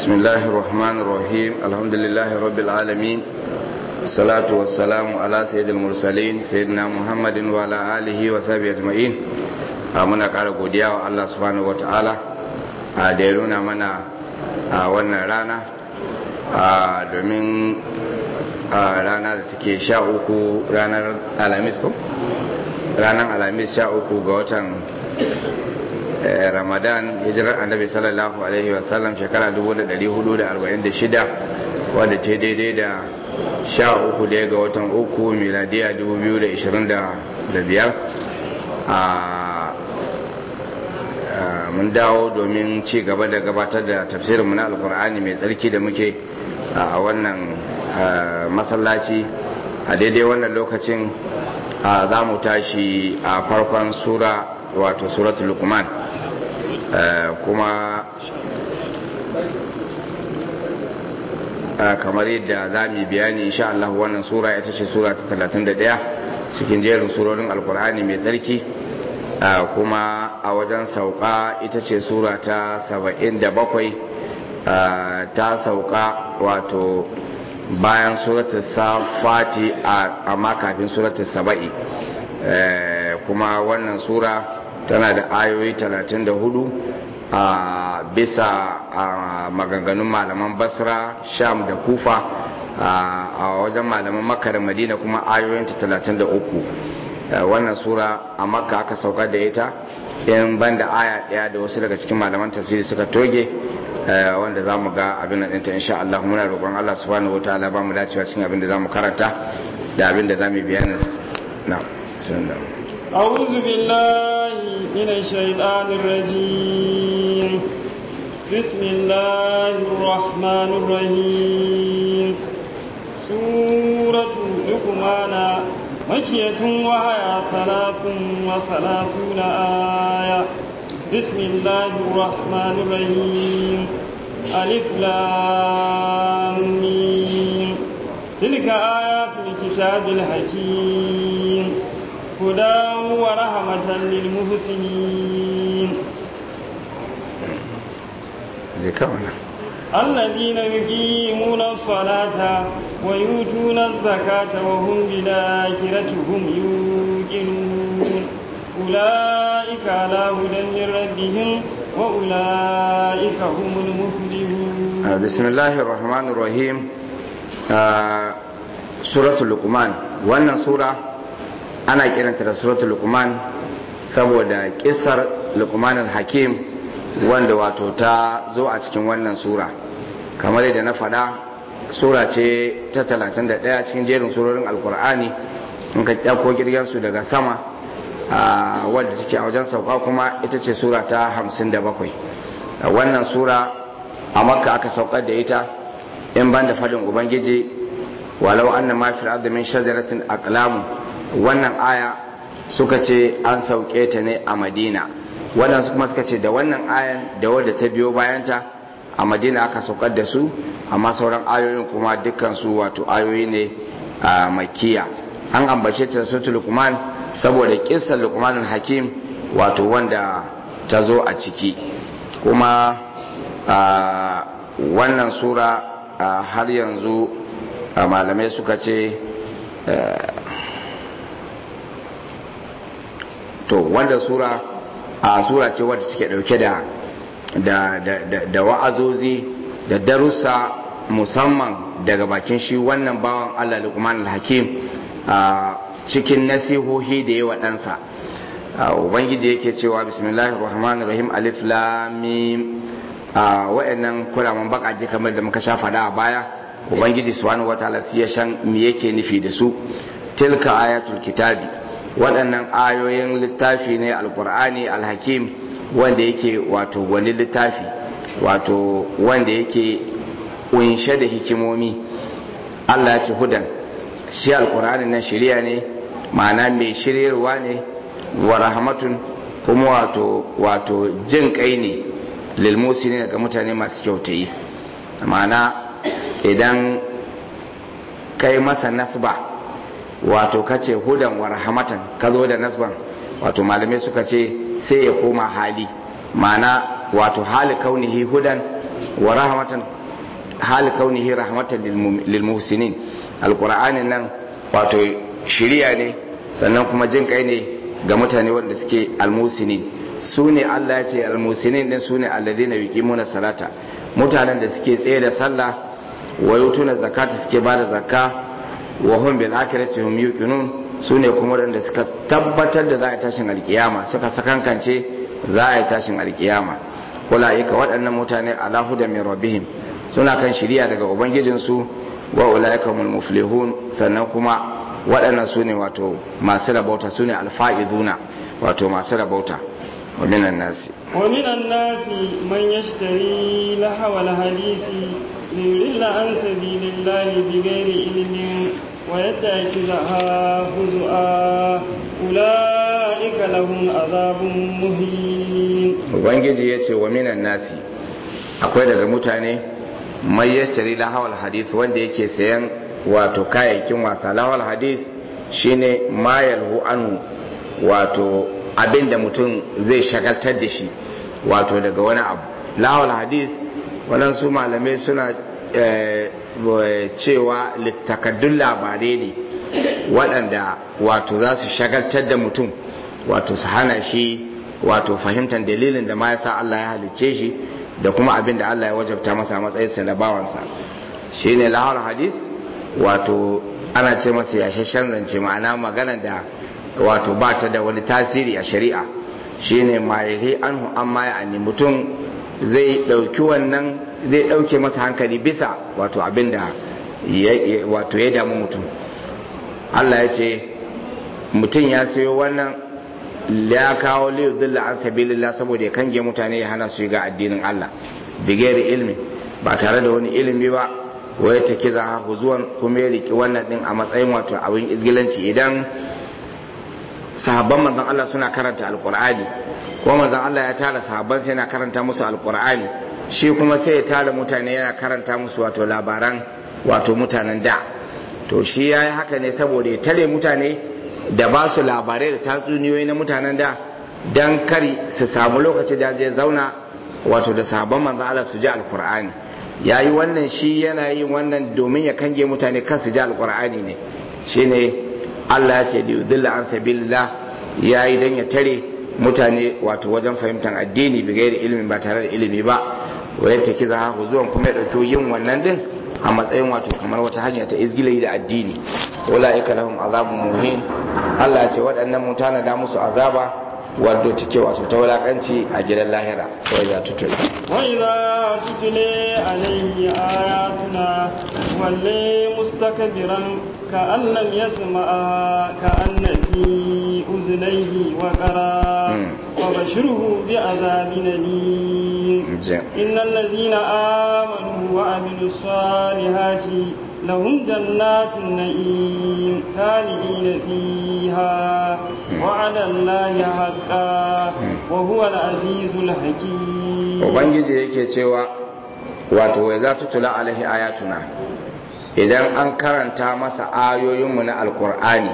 بسم الله الرحمن الرحيم الحمد لله رب العالمين الصلاة والسلام على سيد المرسلين سيدنا محمد وعلى آله وصحبه أجمعين muna ƙara godiya wa Allah subhanahu wata'ala da ya nuna mana a wannan rana domin rana da take sha uku ranar alamis ko? ranar alamis sha uku ga watan ramadan hijirar annabi sallallahu alaihi wasallam shekara 1446 wadda ce daidai da sha uku daya ga watan uku miladiya 2025 a mun dawo domin ci gaba da gabatar da tafsirinmu na alkur'ani mai tsarki da muke a wannan masallaci a daidai wannan lokacin za mu tashi a farkon sura wato suratul lukman kuma kamar yadda za mu bayani insha Allah wannan sura ita ce sura ta 31 cikin jerin surorin alkur'ani mai tsarki kuma a wajen sauka ita ce sura ta 77 ta sauka wato bayan suratul safati amma kafin suratul saba'i kuma wannan sura tana da ayoyi 34 a bisa maganganun malaman basra sham da kufa a wajen malaman makka da madina kuma ayoyinta 33 wannan sura a makka aka sauka da ita in banda aya daya da wasu daga cikin malaman tafsiri suka toge wanda za mu ga abin da ɗinta insha Allah muna roƙon Allah subhanahu wataala ba mu dacewa cikin abin da za mu karanta da abin da za mu bayanin na sunan أعوذ بالله من الشيطان الرجيم بسم الله الرحمن الرحيم سورة لقمان مكية وهي ثلاث وثلاثون آية بسم الله الرحمن الرحيم ألف لام ميم تلك آيات الكتاب الحكيم هدى ورحمة للمحسنين الذين يقيمون الصلاة ويؤتون الزكاة وهم بالآخرة هم يوقنون أولئك على هدى من ربهم وأولئك هم المفلحون بسم الله الرحمن الرحيم سورة اللقمان وأن سورة ana kiranta da suratul luqman saboda kisar luqman al-hakim wanda wato ta zo a cikin wannan sura kamar yadda na faɗa sura ce ta 31 cikin jerin surorin alkur'ani in ka kyako girgen su daga sama wadda take a wajen sauka kuma ita ce sura ta 57 wannan sura a makka aka saukar da ita in ban da fadin ubangiji walau anna ma fil ardi min shajaratin aqlamu wannan aya suka ce an sauke ta ne a madina waɗansu kuma suka ce da wannan ayan da wadda ta biyo bayanta a madina aka saukar da su amma sauran ayoyin kuma dukkansu wato ayoyi ne a makiya an ambace ta sautu lukman saboda kisar lukman hakim wato wanda ta zo a ciki kuma wannan sura har yanzu malamai suka ce to wanda sura a sura ce wadda take dauke da da da da wa'azozi da darussa musamman daga bakin shi wannan bawan Allah Luqman al-Hakim a cikin nasihohi da yawa ɗansa ubangiji yake cewa bismillahir rahmanir rahim alif lam mim wa'annan kuraman bakaje kamar da muka sha fada a baya ubangiji subhanahu wataala ya san me yake nufi da su tilka ayatul kitabi waɗannan ayoyin littafi ne alkur'ani alhakim wanda yake wato wani littafi wato wanda yake kunshe da hikimomi allah ya ce hudan shi alkur'ani nan shirya ne ma'ana mai shiryarwa ne wa rahmatun kuma wato wato jin kai ne lilmusi ne ga mutane masu kyautayi ma'ana idan kai masa nasba wato kace hudan wa rahmatan ka zo da nasban wato malamai suka ce sai ya koma hali ma'ana wato hali kaunihi hudan wa rahmatan hal kaunihi rahmatan lil muhsinin alqur'ani nan wato shiriya ne sannan kuma jin kai ne ga mutane wanda suke almusinin su ne Allah ya ce almusinin din su ne alladina yuqimuna salata mutanen da suke tsaye da sallah wa yutuna zakata suke bada zakka wa hum bil akhirati hum yuqinun su ne kuma wanda suka tabbatar da za a tashin alkiyama suka sakankance za a yi tashin alkiyama ulaika waɗannan mutane ala huda min rabbihim suna kan shiriya daga ubangijinsu wa ulaika humul muflihun sannan kuma waɗannan su ne wato masu rabauta su ne alfa'iduna wato masu rabauta wa minan nasi ومن الناس من يشتري لهو الحديث ليضل عن سبيل الله بغير علم ويتخذها هزؤا أولئك لهم عذاب مهين ubangiji ya ce wa minan nasi akwai daga mutane mai yashtari lahawal hadith wanda yake sayan wato kayayyakin wasa lahawal hadith shine mayalhu anhu wato abin da mutum zai shagaltar da shi wato daga wani abu lahawal hadith waɗansu malamai suna cewa littakaddun labarai ne waɗanda wato za su shagaltar da mutum wato su hana shi wato fahimtar dalilin da ma ya sa Allah ya halicce shi da kuma abin da Allah ya wajabta masa matsayinsa na bawansa shi ne lahar hadis wato ana ce masa yashashen zance ma'ana magana da wato ba ta da wani tasiri a shari'a shi ne mayahi anhu an maya ani mutum zai ɗauki wannan zai ɗauke masa hankali bisa wato abin da wato ya damu mutum Allah ya ce mutum ya sayo wannan ya kawo liyu dilla an sabilillah saboda ya kange mutane ya hana su ga addinin Allah bigeri ilmi ba tare da wani ilimi ba waya ta kiza haku zuwan kuma ya riki wannan din a matsayin wato abin izgilanci idan sahabban manzon Allah suna karanta alqur'ani ko manzon Allah ya tara sahabban sai yana karanta musu alqur'ani shi kuma sai ya tara mutane yana karanta musu wato labaran wato mutanen da to shi yayi haka ne saboda ya tare mutane da ba su labarai da tatsuniyoyi na mutanen da don kari su samu lokaci da zai zauna wato da sabon manzo Allah su ji alkur'ani ya yi wannan shi yana yin wannan domin ya kange mutane kan su ji alkur'ani ne shine Allah ya ce liyudilla an sabilillah ya yi don ya tare mutane wato wajen fahimtar addini bi gairi ilimin ba tare da ilimi ba wa yadda kiza haku zuwan kuma ya ɗauki yin wannan din a matsayin wato kamar wata hanya ta izgilai da addini ulaika lahum azabun muhin Allah ya ce waɗannan mutane da musu azaba wadda take wato ta wulakanci a gidan lahira ko ya tutula wa idza tutule alayhi ayatuna walle mustakbiran ka annam yasma'a ka anna fi uznayhi wa qara wa bashirhu bi azabin alim innal ladhina amanu wa amilus salihati لهم جنات النعيم خالدين فيها وعلى الله حقا وهو العزيز الحكيم ubangiji yake cewa wato wai za tutula alaihi ayatuna idan an karanta masa ayoyinmu na alkur'ani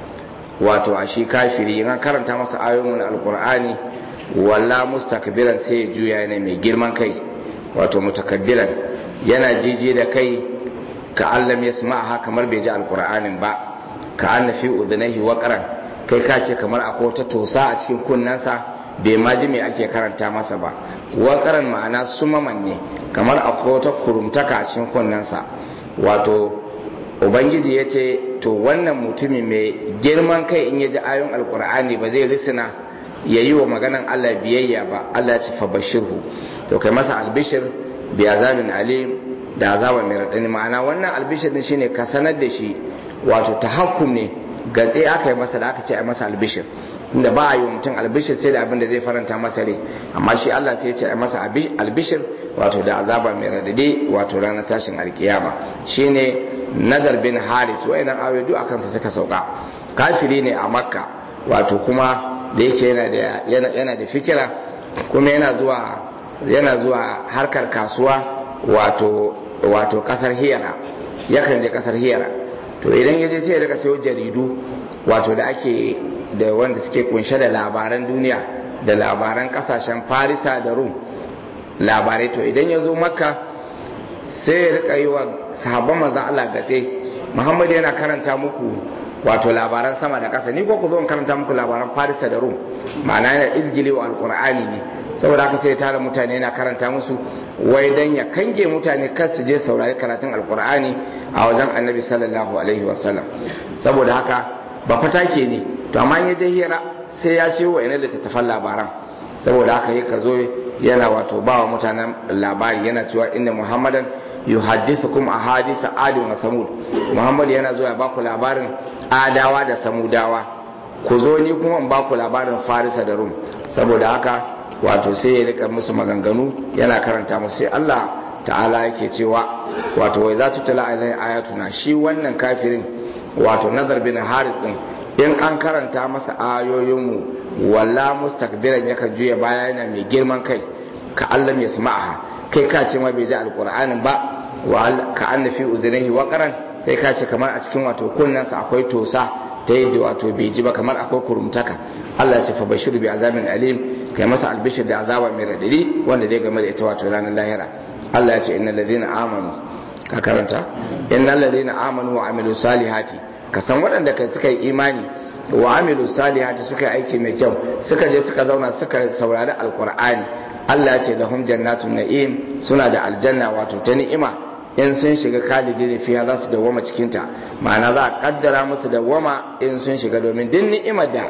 wato a shi kafiri in an karanta masa ayoyinmu na alkur'ani walla mustakbiran sai ya juya yana mai girman kai wato mutakabbiran yana jiji da kai ka allam ya ha kamar bai ji alkur'anin ba ka anna fi udunaihi waqran kai ka ce kamar akwai wata tosa a cikin kunnensa bai ma ji me ake karanta masa ba waqran ma'ana sumaman ne kamar akwai wata kurumtaka a cikin kunnensa wato ubangiji ya ce to wannan mutumi mai girman kai in ya ji ayon alkur'ani ba zai risina ya yi wa maganan allah biyayya ba allah ya ce fa bashirhu to kai masa albishir bi azabin alim da azaba mai raɗani ma'ana wannan albishir din shine ka sanar da shi wato tahakkum ne gatse aka yi masa da aka ce a masa albishir inda ba a yi wa mutum albishir sai da abin da zai faranta masa rai amma shi Allah sai ya ce a masa albishir wato da azaba mai raɗaɗi wato ranar tashin alkiyama shine nazar bin haris wayannan ayoyi duk akan sa suka sauka kafiri ne a makka wato kuma da yake yana da yana da fikira kuma yana zuwa yana zuwa harkar kasuwa wato wato kasar hiyara yakan je kasar hiyara to idan ya je sai ya rika sayo jaridu wato da ake da wanda suke kunshe da labaran duniya da labaran kasashen farisa da rum labarai to idan ya zo makka sai ya rika yi wa sahabban manzan Allah gatse Muhammad yana karanta muku wato labaran sama da ƙasa ni ko ku zo in karanta muku labaran Farisa da Rum ma'ana yana izgili wa alqur'ani ne saboda haka sai ya tara mutane yana karanta musu wai dan ya kange mutane kar su je saurari karatun alqur'ani a wajen Annabi sallallahu alaihi wasallam saboda haka ba fatake ne to amma in ya je hira sai ya ce wa ina littattafan labaran saboda haka yi ka zo yana wato ba wa mutanen labari yana cewa inda muhammadan yuhaddithukum ahadisa adin wa samud muhammad yana zo ya baku labarin adawa da samudawa ku zo ni kuma in baku labarin farisa da rum saboda haka wato sai ya rika musu maganganu yana karanta musu sai Allah ta'ala yake cewa wato wai za tutula alai ayatuna shi wannan kafirin wato nazar bin haris din in an karanta masa ayoyinmu walla mustakbiran yakan juya baya yana mai girman kai ka Allah ya sama'aha kai ka ce ma bai ji alqur'anin ba wa ka anna fi uzunihi waqaran sai ka ce kamar a cikin wato kunnansa akwai tosa ta yadda wato bai ji ba kamar akwai kurumtaka Allah ya ce fa bashiru bi azabin alim kai masa albishir da azaba mai radadi wanda zai game da ita wato ranar lahira Allah ya ce innal ladina amanu ka karanta innal ladina amanu wa amilu salihati ka san waɗanda kai suka yi imani wa amilu salihati suka yi aiki mai kyau suka je suka zauna suka saurari alqur'ani Allah ya ce lahum jannatun na'im suna da aljanna wato ta ni'ima in sun shiga kalidi ne fiya za su dawwama cikinta ma'ana za a kaddara musu dawwama in sun shiga domin duk ni'imar da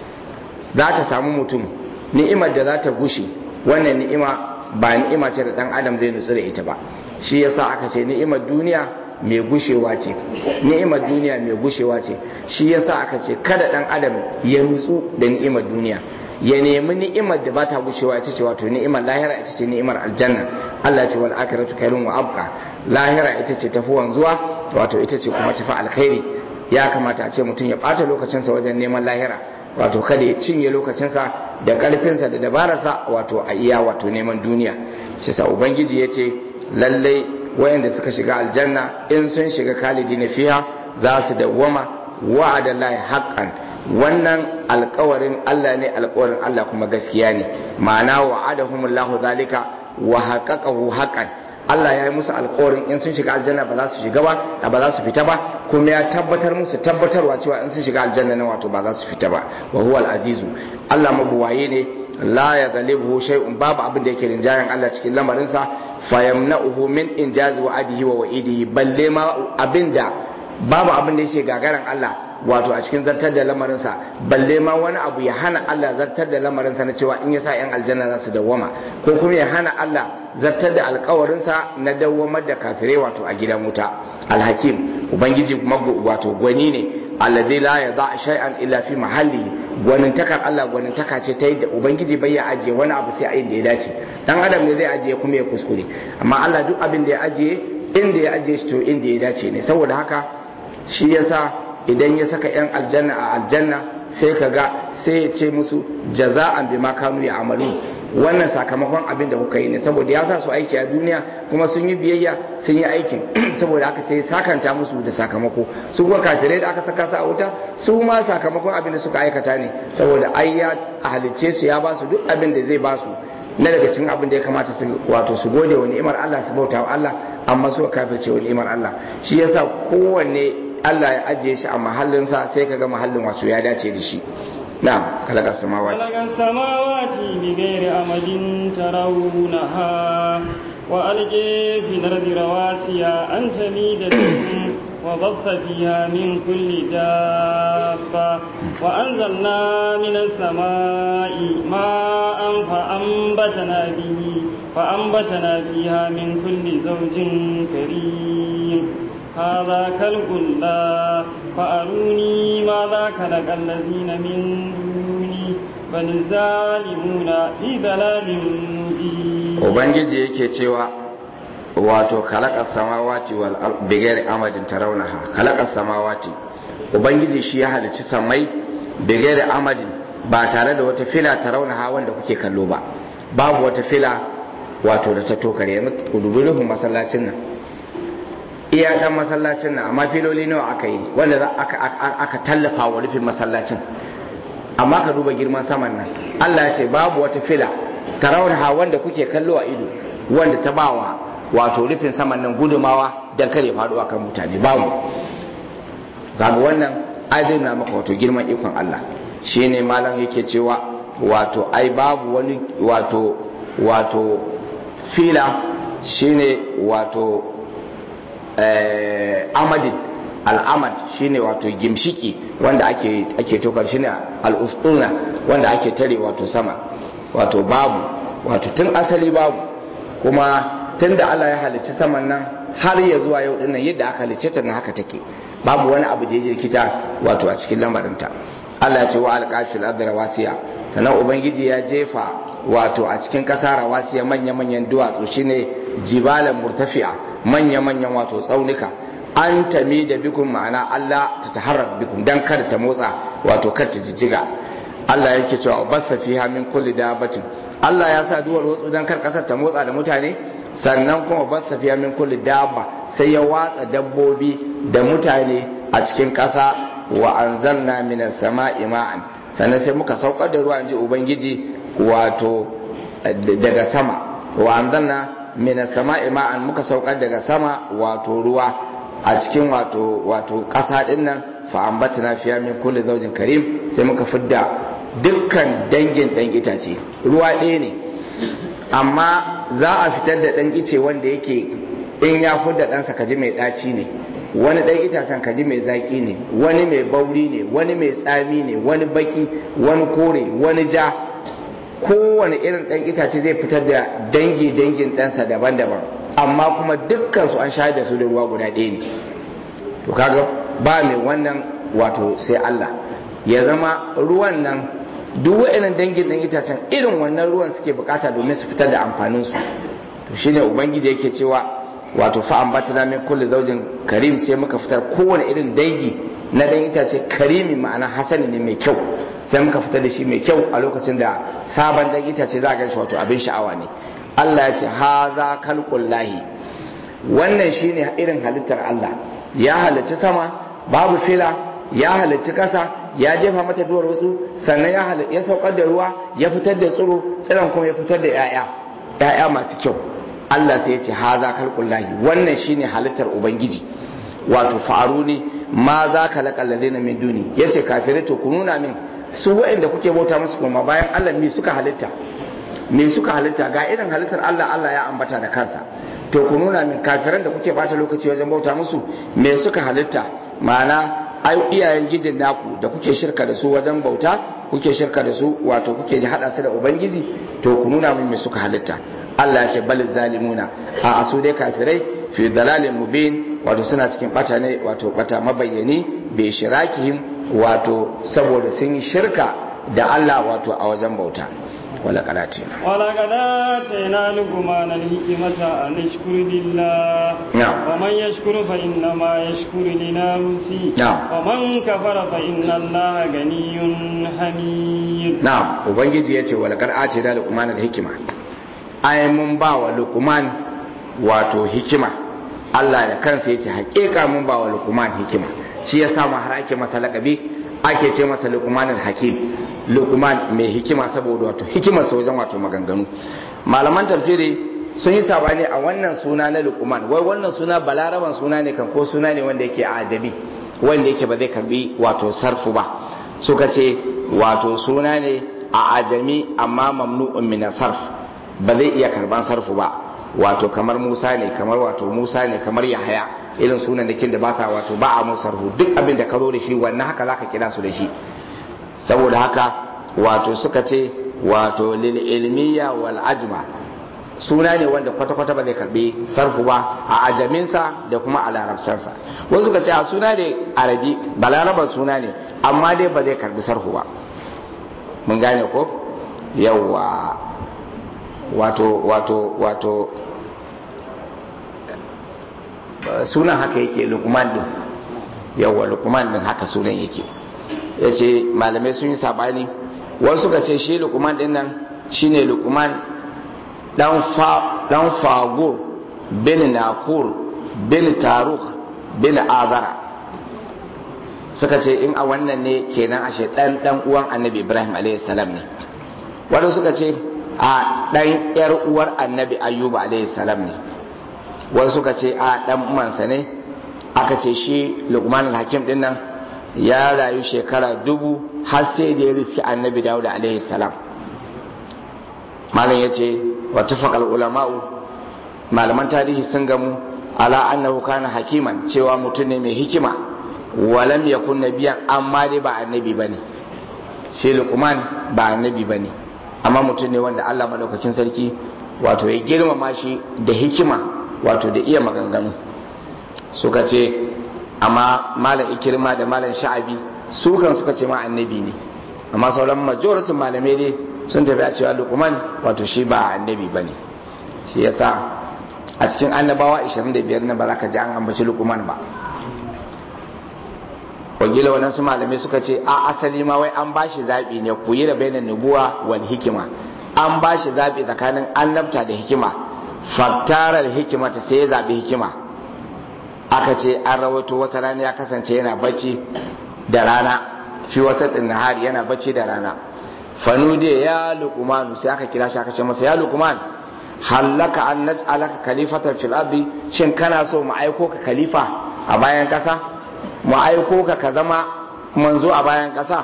za ta samu mutum ni'imar da za ta gushe wannan ni'ima ba ni'ima ce da dan adam zai nutsu da ita ba shi yasa aka ce ni'imar duniya mai gushewa ce ni'imar duniya mai gushewa ce shi yasa aka ce kada dan adam ya nutsu da ni'imar duniya ya nemi ni'imar da ba ta gushewa ita ce wato ni'imar lahira ita ce ni'imar aljanna Allah ce wal akhiratu khairun wa abqa lahira ita ce tafi wanzuwa wato ita ce kuma tafi alkhairi ya kamata a ce mutum ya bata lokacinsa wajen neman lahira wato kada ya cinye lokacinsa da karfinsa da dabararsa wato a iya wato neman duniya shi sa ubangiji ya ce lallai wayanda suka shiga aljanna in sun shiga kalidi na fiha za su dawwama wa'adallahi haqqan wannan alkawarin Allah ne alkawarin Allah kuma gaskiya ne ma'ana wa'adahumullahu zalika wa haqqaqahu haqqan Allah ya yi musu alkawarin in sun shiga aljanna ba za su shiga ba ba za su fita ba kuma ya tabbatar musu tabbatarwa cewa in sun shiga aljanna na wato ba za su fita ba wa huwa al-azizu Allah mabuwaye ne la ya galibu shay'un babu abin da yake rinjayen Allah cikin lamarinsa fayamna'uhu min injazi wa'adihi wa wa'idihi balle ma abinda babu abin da yake gagaran Allah wato a cikin zartar da lamarinsa balle ma wani abu ya hana Allah zartar da lamarinsa na cewa in ya sa 'yan aljanna za su dawwama ko kuma ya hana Allah zartar da alkawarinsa na dawwamar da kafirai wato a gidan wuta alhakim ubangiji kuma wato gwani ne alladhi la yada shay'an illa fi mahalli gwanin takar Allah gwanin taka ce ta yadda ubangiji bai ya ajiye wani abu sai a inda ya dace dan adam ne zai ajiye kuma ya kuskure amma Allah duk abin da ya ajiye inda ya ajiye shi to inda ya dace ne saboda haka shi yasa idan ya saka 'yan aljanna a aljanna sai ka ga sai ya ce musu jaza'an bi kanu ya amalu wannan sakamakon abin da kuka yi ne saboda ya sa su aiki a duniya kuma sun yi biyayya sun yi aikin saboda haka sai sakanta musu da sakamako su kuma kafirai da aka saka su a wuta su ma sakamakon abin da suka aikata ne saboda ai ya halicce su ya ba su duk abin da zai ba su na daga cikin abin da ya kamata su wato su gode wa ni'imar Allah su bauta wa Allah amma su kafirce wa ni'imar Allah shi yasa kowanne Allah ya ajiye shi a mahallinsa sai ka ga mahallin wato ya dace da shi na'am kalaka samawati kalaka samawati bi ghairi amadin tarawunaha wa alqi fi ardi rawasiya an tamida wa dhabta fiha min kulli dabba wa anzalna minas samai ma'an fa anbatana bihi fa anbatana fiha min kulli zawjin karim هذا خلق الله فأروني ماذا خلق الذين من دوني بل الظالمون في ضلال مبين ubangiji yake cewa wato khalaqa samawati wal ard bighairi amadin tarawnaha khalaqa samawati ubangiji shi ya halicci samai bighairi amadin ba tare da wata fila tarawnaha wanda kuke kallo ba babu wata fila wato da ta tokare yanzu ku dubi rufin masallacin nan iya dan masallacin nan amma filoli nawa aka yi wanda aka, aka, tallafa wa rufin masallacin amma ka duba girman saman nan Allah ya ce babu wata fila tarawunha wanda kuke kallo a ido wanda ta bawa wato rufin saman nan gudumawa don kare faɗuwa kan mutane babu kaga wannan ai zai nuna maka wato girman ikon Allah shine malam yake cewa wato ai babu wani wato wato fila shine wato eh, amadin al'amad shine wato gimshiki wanda ake ake tokar shine al'usuna wanda ake tare wato sama wato babu wato tun asali babu kuma tun da Allah ya halicci saman nan har ya zuwa yau dinnan yadda aka halicce ta na haka take babu wani abu da ya jirkita wato a cikin lamarinta Allah ya ce wa alqafil ardi rawasiya sannan ubangiji ya jefa wato a cikin kasa rawasiya manya manyan duwatsu shine jibalan murtafi'a manya manyan wato tsaunuka an tami da bikun ma'ana Allah ta taharrar bikun dan kada ta motsa wato kar ta jijjiga Allah yake cewa basa fiha min kulli dabatin Allah ya sa duwar watsu dan kar kasar ta motsa da mutane sannan kuma basa fiha min kulli dabba sai ya watsa dabbobi da mutane a cikin ƙasa wa anzalna minas sama'i ma'an sannan sai muka saukar da ruwa inji ubangiji wato daga sama wa anzalna minas sama'i ma'an muka saukar daga sama wato ruwa a cikin wato wato ƙasa din nan fa ambatna fiya min kulli zawjin karim sai muka fidda dukkan dangin dan itace ruwa ɗaya ne amma za a fitar da dan ice wanda yake in ya fidda ɗansa kaji mai ɗaci ne wani ɗan itacen kaji mai zaƙi ne wani mai bauri ne wani mai tsami ne wani baki wani kore wani ja kowane irin ɗan itace zai fitar da dangi dangin ɗansa daban-daban amma kuma dukkan su an shayar da su da ruwa guda ɗaya ne to kaga ba mai wannan wato sai Allah ya zama ruwan nan duk wa'annan dangin ɗan itacen irin wannan ruwan suke bukata domin su fitar da amfanin su to shine ubangiji yake cewa wato fa ambatna min kulli zawjin karim sai muka fitar kowane irin dangi na dan itace karimi ma'ana hasani ne mai kyau sai muka fitar da shi mai kyau a lokacin da sabon dan itace za a gan shi wato abin sha'awa ne Allah ya ce haza kalqullahi wannan shine irin halittar Allah ya halicci sama babu fila ya halicci kasa ya jefa mata duwar wasu sannan ya ya saukar da ruwa ya fitar da tsiro tsiron kuma ya fitar da 'ya'ya 'ya'ya masu kyau Allah sai ya ce haza kalqullahi wannan shine halittar ubangiji wato fa'aruni ma za ka laƙal ladina min duni yace kafirai to ku nuna min su waɗanda kuke bauta musu kuma bayan Allah me suka halitta me suka halitta ga irin halittar Allah Allah ya ambata da kansa to ku nuna min kafiran da kuke bata lokaci wajen bauta musu me suka halitta ma'ana ai iyayen gijin naku da kuke shirka da su wajen bauta kuke shirka da su wato kuke ji hada su da ubangiji to ku nuna min me suka halitta Allah ya ce bal zalimuna a asu dai kafirai fi dalalin mubin wato suna cikin bata ne wato bata mabayyani bi shirakihim wato saboda sun yi shirka da Allah wato a wajen bauta wala qalatina wala qalatina luqman al-hikmata an yashkuru lillah na'am wa man yashkuru fa inna ma yashkuru li nafsi Na'am. wa man kafara fa inna allaha ganiyyun hamid na'am ubangiji yace wala qalatina luqman al-hikma ai mun ba wa luqman wato hikima Allah da kansa yace hakika mun ba wa luqman hikima shi ya samu har ake masa lakabi ake ce masa luqman al-hakim luqman mai hikima saboda wato hikimar sa wajen wato maganganu malaman tafsiri sun yi sabani a wannan suna na luqman wai wannan suna balaraban suna ne kan ko suna ne wanda yake ajabi wanda yake ba zai karbi wato sarfu ba suka ce wato suna ne a ajami amma mamnu'un min sarf ba zai iya karban sarfu ba wato kamar Musa ne kamar wato Musa ne kamar Yahaya irin sunan da kin da ba sa wato ba a mun sarfu duk abin da ka zo da shi wannan haka zaka kira su da shi saboda haka wato suka ce wato lil ilmiya wal ajma suna ne wanda kwata-kwata ba zai karbi sarfu ba a ajaminsa da kuma a larabcansa wasu suka ce a suna ne arabi ba larabar suna ne amma dai ba zai karbi sarfu ba mun gane ko yawwa wato wato wato sunan haka yake lukman din yawwa lukman din haka sunan yake ya ce malamai sun yi sabani wasu suka ce shi lukman din nan shine lukman dan fagur bin nakur bin taruk bin azara suka ce in a wannan ne kenan ashe dan dan uwan annabi ibrahim alaihi salam ne wadda suka ce a dan yar uwar annabi ayyuba alaihi salam ne wasu suka ce a dan mansa ne aka ce shi lukman hakim din nan ya rayu shekara dubu har sai da ya riski annabi dawud alaihi salam malam ya ce wa tafaqal ulama'u malaman tarihi sun gamu ala annahu kana hakiman cewa mutum ne mai hikima walam yakun nabiyan amma dai ba annabi bane shi lukman ba annabi bane amma mutum ne wanda Allah madaukakin sarki wato ya girmama shi da hikima wato da iya maganganu suka ce amma malam ikirma da malam sha'abi su kan suka ce ma annabi ne amma sauran majoratin malamai dai sun tafi a cewa lukman wato shi ba annabi bane shi yasa a cikin annabawa 25 na ba za ka ji an ambaci lukman ba wagila waɗansu malamai suka ce a asali ma wai an bashi zaɓi ne ku yi da bainan nubuwa wal hikima an bashi zaɓi tsakanin annabta da hikima faktarar hikima ta sai ya zaɓi hikima aka ce an rawaito wata rana ya kasance yana bacci da rana fi wasa nahari yana bacci da rana fanude ya luqmanu sai aka kira shi aka ce masa ya luqman hallaka an naj'alaka khalifatan fil ardi shin kana so mu aiko ka khalifa a bayan kasa mu aiko ka ka zama manzo a bayan kasa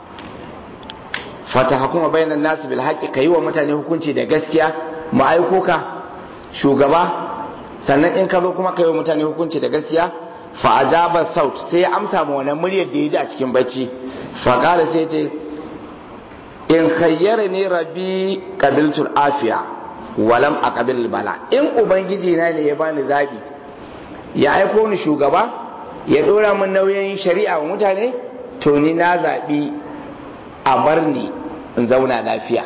fata hukuma bainan nasu bil haqqi kayi wa mutane hukunci da gaskiya mu aiko ka shugaba sannan in ka zo kuma ka yi mutane hukunci da gaskiya fa ajaba saut sai ya amsa ma wannan muryar da ya ji a cikin bacci fa qala sai ce in khayyara ni rabbi qabiltul afiya walam aqbil bala in ubangiji na ne ya bani zabi ya aiko ni shugaba ya dora min nauyin shari'a wa mutane to ni na zabi a bar ni in zauna lafiya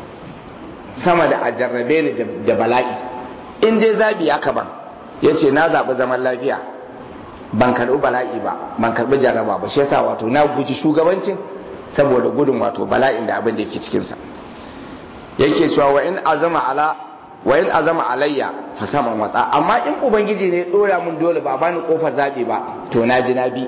sama da a jarrabe ni da bala'i in dai zabi aka ban ya ce na zaɓi zaman lafiya ban karɓi bala'i ba ban karɓi jarraba ba shi yasa wato na guji shugabancin saboda gudun wato bala'in da abin da yake cikinsa yake cewa wa in azama ala wa in azama alayya fa saman watsa amma in ubangiji ne dora mun dole ba bani kofar zabi ba to na ji na bi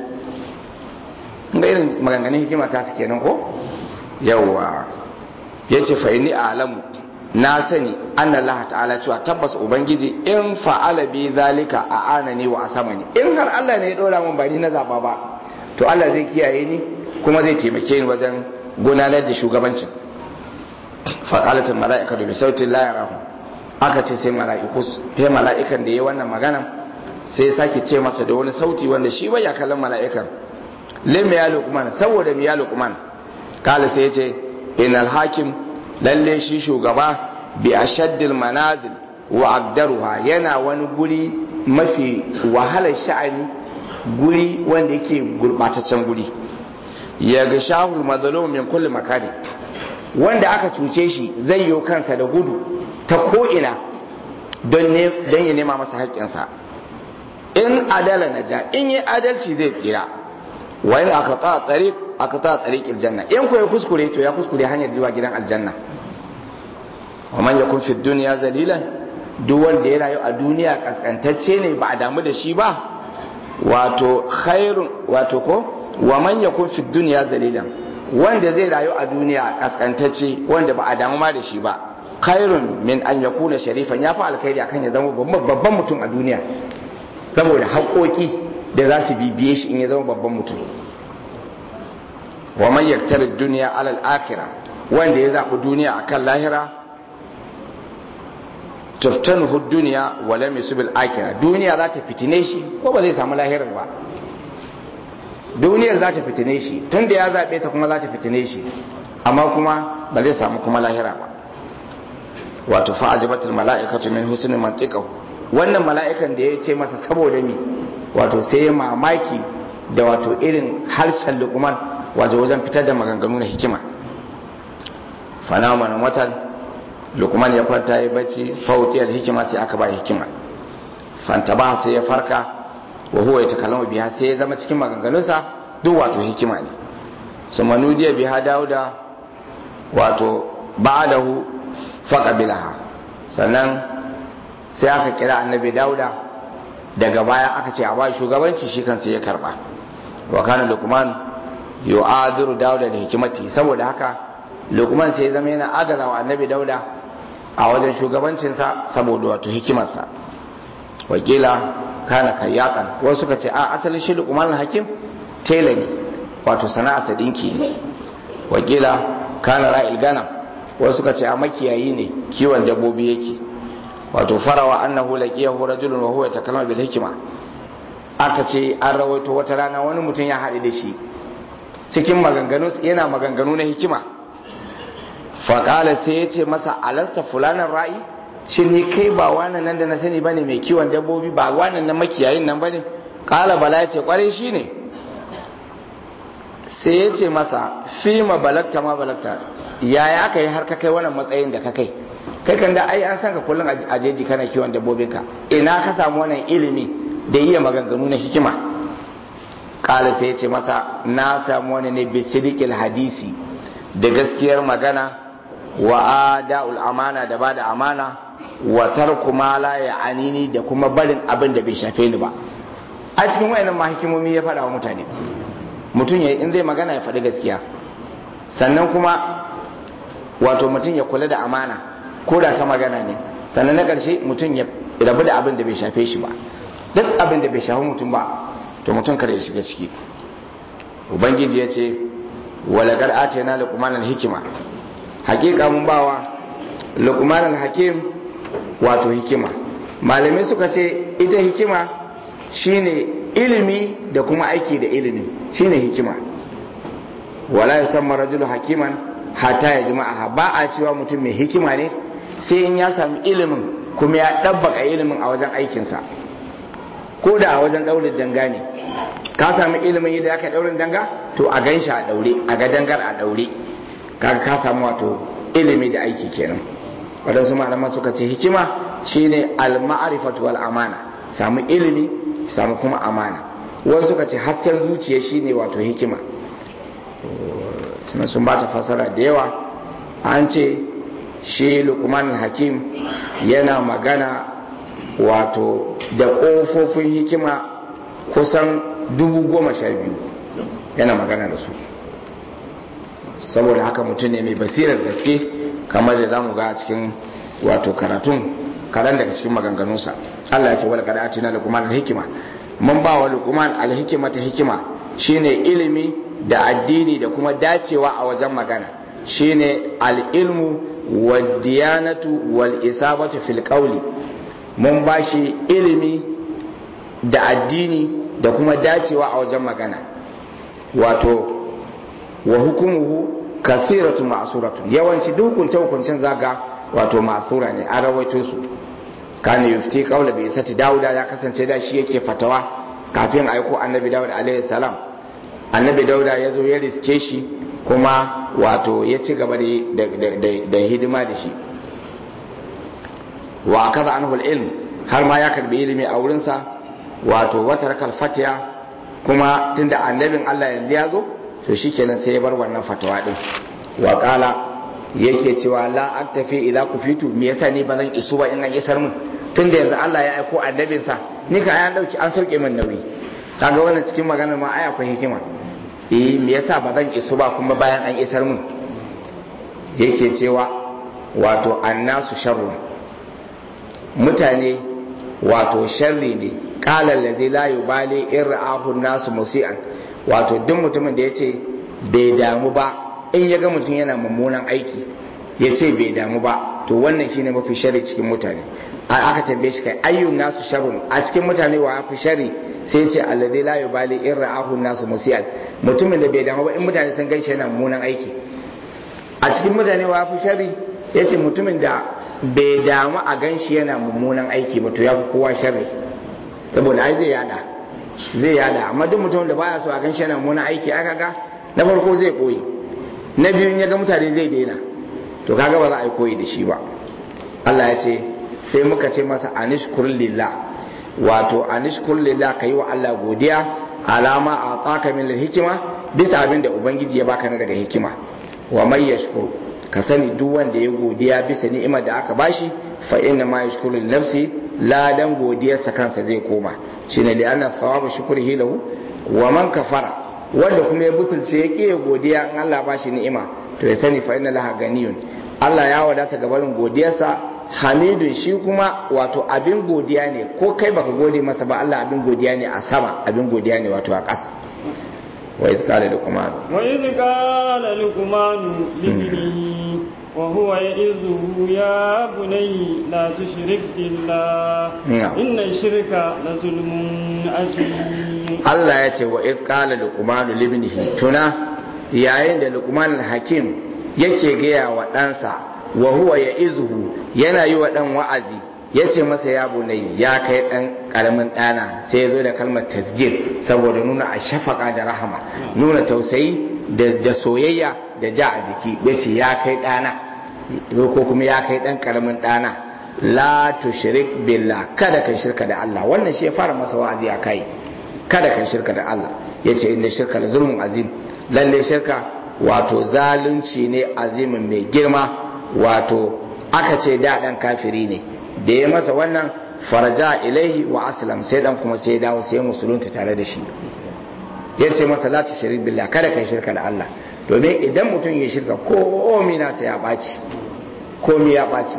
ga irin maganganun hikima ta su kenan ko yawwa yace fa inni a'lamu na sani anna Allah ta'ala cewa tabbas ubangiji in fa'ala bi zalika a anani wa asamani in har Allah ne ya dora mun bari na zaba ba to Allah zai kiyaye ni kuma zai taimake ni wajen gudanar da shugabancin faƙalatin mala'ika da bisautin la yarahu aka ce sai mala'iku sai mala'ikan da ya wannan magana sai sake ce masa da wani sauti wanda shi bai ya kallon mala'ikan lim ya luqman saboda mi ya luqman kala sai ya ce inal hakim lalle shi shugaba bi ashaddil manazil wa agdaruha yana wani guri mafi wahalar sha'ani guri wanda yake gurbataccen guri ya ga shahul mazalum min kulli makani wanda aka cuce shi zai yi kansa da gudu ta ko'ina don ya nema masa haƙƙinsa in adala na ja in yi adalci zai tsira wani aka ta tsari aka ta tsari aljanna in ko ya kuskure to ya kuskure hanyar zuwa gidan aljanna wa man yakun fi dunya zalilan duk wanda ya rayu a duniya kaskantacce ne ba a damu da shi ba wato khairun wato ko wa man yakun fi dunya zalilan wanda zai rayu a duniya kaskantacce wanda ba a damu ma da shi ba khairun min an yakuna sharifan ya fi alkhairi akan ya zama babban mutum a duniya saboda haƙoƙi da za su bibiye shi in ya zama babban mutum wa man yaktari duniya alal akhirah wanda ya zaɓi duniya akan lahira tuftanuhu duniya wa lam yusbil akhirah duniya za ta fitine shi ko ba zai samu lahirar ba duniyar za ta fitine shi tun da ya zaɓe ta kuma za ta fitine shi amma kuma ba zai samu kuma lahira ba wato fa'ajibatul mala'ikatu min husnin mantiqahu wannan mala'ikan da ya ce masa saboda mi wato sai mamaki da wato irin harshen luqman wato wajen fitar da maganganu na hikima fana mana watan luqman ya kwanta ya bacci fawtiyar hikima sai aka ba hikima fantaba sai ya farka wa huwa ya takallama biha sai ya zama cikin maganganunsa duk wato hikima ne su manudiya biha dauda wato ba'dahu faqabilaha sannan sai aka kira annabi dauda daga baya aka ce a ba shugabanci shi kansa ya karba wa kana luqman yu'adiru dauda da hikimati saboda haka luqman sai ya zama yana adala wa annabi dauda a wajen shugabancinsa saboda wato hikimarsa wakila kana kayyatan wasu suka ce a asalin shi luqman hakim tela ne wato sana'arsa dinki ne wakila kana ra'il ganam wasu suka ce a makiyayi ne kiwon dabbobi yake wato farawa annahu laqiyahu rajulun wa huwa yatakallama bil hikma aka ce an rawaito wata rana wani mutum ya haɗu da shi cikin maganganu yana maganganu na hikima faƙala sai ya ce masa alasta fulanan ra'i shi ni kai ba wannan nan da na sani bane mai kiwon dabbobi ba wannan nan makiyayin nan bane ƙala bala ya ce ƙwarai shi ne sai ya ce masa fi ma balakta ma balakta yaya aka yi har ka kai wannan matsayin da ka kai kai kan da ai an san ka kullum a jeji kana kiwon dabbobinka ina ka samu wannan ilimi da iya maganganu na hikima kala sai ya ce masa na samu wani ne bisidikil hadisi da gaskiyar magana wa ada'ul amana da bada amana wa tarku ma la ya'anini da kuma barin abin da bai shafe ni ba a cikin wayannan ma hikimomi ya faɗa wa mutane mutum ya in zai magana ya faɗi gaskiya sannan kuma wato mutum ya kula da amana ko da ta magana ne sannan na ƙarshe mutum ya rabu da abin da bai shafe shi ba duk abin da bai shafi mutum ba to mutum kada ya shiga ciki ubangiji ya ce walagar atena luqman hikima hakika mun bawa luqman hakim wato hikima malamai suka ce ita hikima shine ilimi da kuma aiki da ilimi shine hikima wala yusamma rajulu hakiman hatta ya jima'a ba a cewa mutum mai hikima ne sai in ya sami ilimin kuma ya ɗabbaka ilimin a wajen aikinsa ko da a wajen ɗaurin danga ne ka sami ilimin yadda aka ɗaurin danga to a gan shi a ɗaure a ga dangar a ɗaure kaga ka samu wato ilimi da aiki kenan waɗansu malaman suka ce hikima shine al-ma'rifatu wal amana samu ilimi samu kuma amana wasu suka ce hasken zuciya shine wato hikima suna sun bata fasara da yawa an ce shi lukman hakim yana magana wato da ƙofofin hikima kusan dubu goma sha biyu yana magana da su saboda haka mutum ne mai basirar gaske kamar da zamu ga a cikin wato karatun karan daga cikin maganganunsa Allah ya ce wal qad atina luqman al-hikma mun ba wa luqman al-hikma ta hikima shine ilimi da addini da kuma dacewa a wajen magana shine al-ilmu wad diyanatu wal isabatu fil qawli mun ba shi ilimi da addini da kuma dacewa a wajen magana wato wa hukumuhu kasiratun ma'suratun yawanci duk hukunce hukuncen zaga wato ma'sura ne an rawaito su kana yufti qawla bi sati dauda ya kasance da shi yake fatawa kafin aiko annabi dawud alaihi salam annabi dauda ya zo ya riske shi kuma wato ya ci gaba da hidima da shi wa kaza anhu ilm har ma ya karbi ilimi a wurinsa wato wata fatiya kuma tunda annabin Allah yanzu ya zo to shikenan sai ya bar wannan fatawa din wa qala yake cewa la aktafi idza kufitu me yasa ni ba zan isu ba in an isar mun tunda yanzu Allah ya aiko annabin sa ni ka an dauki an sauke min nauyi kaga wannan cikin maganar ma ai akwai hikima eh me yasa ba zan isu ba kuma bayan an isar mun yake cewa wato annasu sharrun mutane wato sharri ne qala allazi la yubali in ra'ahu nasu musian wato duk mutumin da yace bai damu ba in ya ga mutum yana mummunan aiki ya ce bai damu ba to wannan shine mafi shari cikin mutane a aka tambaye shi kai ayyun nasu sharrun a cikin mutane wa fi shari sai ce alladhi la yubali in ra'ahu nasu musian mutumin da bai damu ba in mutane sun gaishe yana mummunan aiki a cikin mutane wa fi shari yace mutumin da bai damu a ganshi yana mummunan aiki ba to ya fi kowa shari saboda ai zai yada zai yada amma duk mutumin da baya so a ganshi yana mummunan aiki aka ga na farko zai koyi na biyu ya ga mutane zai daina to kaga ba za a yi koyi da shi ba Allah ya ce sai muka ce masa anishkur lillah wato anishkur lillah ka yi wa Allah godiya alama a tsaka min hikima bisa abin da ubangiji ya baka na daga hikima wa mai yashkur ka sani duk wanda ya godiya bisa ni'imar da aka bashi fa inna ma yashkuru li nafsi ladan godiyarsa kansa zai koma shine li anna thawabu shukrihi lahu wa man kafara wanda kuma ya butulce ya ƙiya godiya in Allah ba shi ni'ima to ya sani fa inna laha ganiyun Allah ya wadata gabarin godiyarsa hamidun shi kuma wato abin godiya ne ko kai baka gode masa ba Allah abin godiya ne a sama abin godiya ne wato a ƙasa wa iz qala luqman wa iz qala luqman libnihi wa huwa ya'izuhu ya bunayya la tushrik billah inna shirka la zulmun azim Allah ya ce wa iz qala luqman libnihi tuna yayin da luqman hakim yake gaya wa ɗansa wa huwa ya izuhu yana yi wa ɗan wa'azi ya ce masa ya bunai ya kai ɗan ƙaramin ɗana sai ya zo da kalmar tasgir saboda nuna a shafaka da rahama nuna tausayi da soyayya da ja a jiki ya ce ya kai ɗana ko kuma ya kai ɗan ƙaramin ɗana la tushrik billah kada kai shirka da Allah wannan shi ya fara masa wa'azi a kai kada kai shirka da Allah ya ce inda shirka da zulmun azim lalle shirka wato zalunci ne azimin mai girma wato aka ce da dan kafiri ne da ya masa wannan farja ilaihi wa aslam sai dan kuma sai dawo sai musulunta tare da shi ya ce masa la tushrik billah kada kai shirka da Allah domin idan mutum ya shirka komi na sai ya baci komi ya baci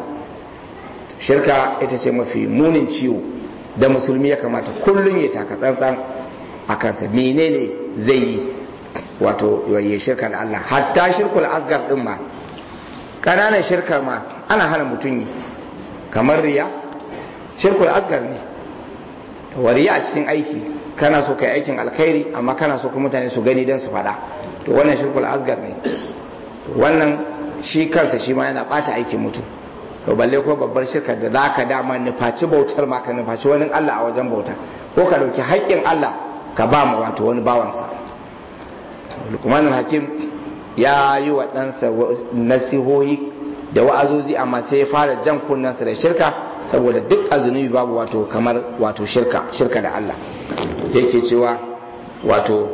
shirka ita ce mafi munin ciwo da musulmi ya kamata kullum ya taka tsantsan a kansa menene zai yi wato ya shirka da Allah hatta shirkul asgar din ma ƙananan shirkar ma ana hana mutum yi kamar riya shirkul asgar ne wariya a cikin aiki kana so kai aikin alkhairi amma kana so kuma mutane su gani don su faɗa to wannan shirkul asgar ne wannan shi kansa shi ma yana ɓata aikin mutum to balle ko babbar shirkar da zaka dama nufaci bautar ma ka nufaci wani Allah a wajen bauta ko ka dauki haƙƙin Allah ka ba mu wato wani bawansa lukmanin hakim ya yi wa ɗansa nasihohi da wa'azozi amma sai ya fara jan kunnansa da shirka saboda duk azunubi babu wato kamar wato shirka shirka da Allah yake cewa wato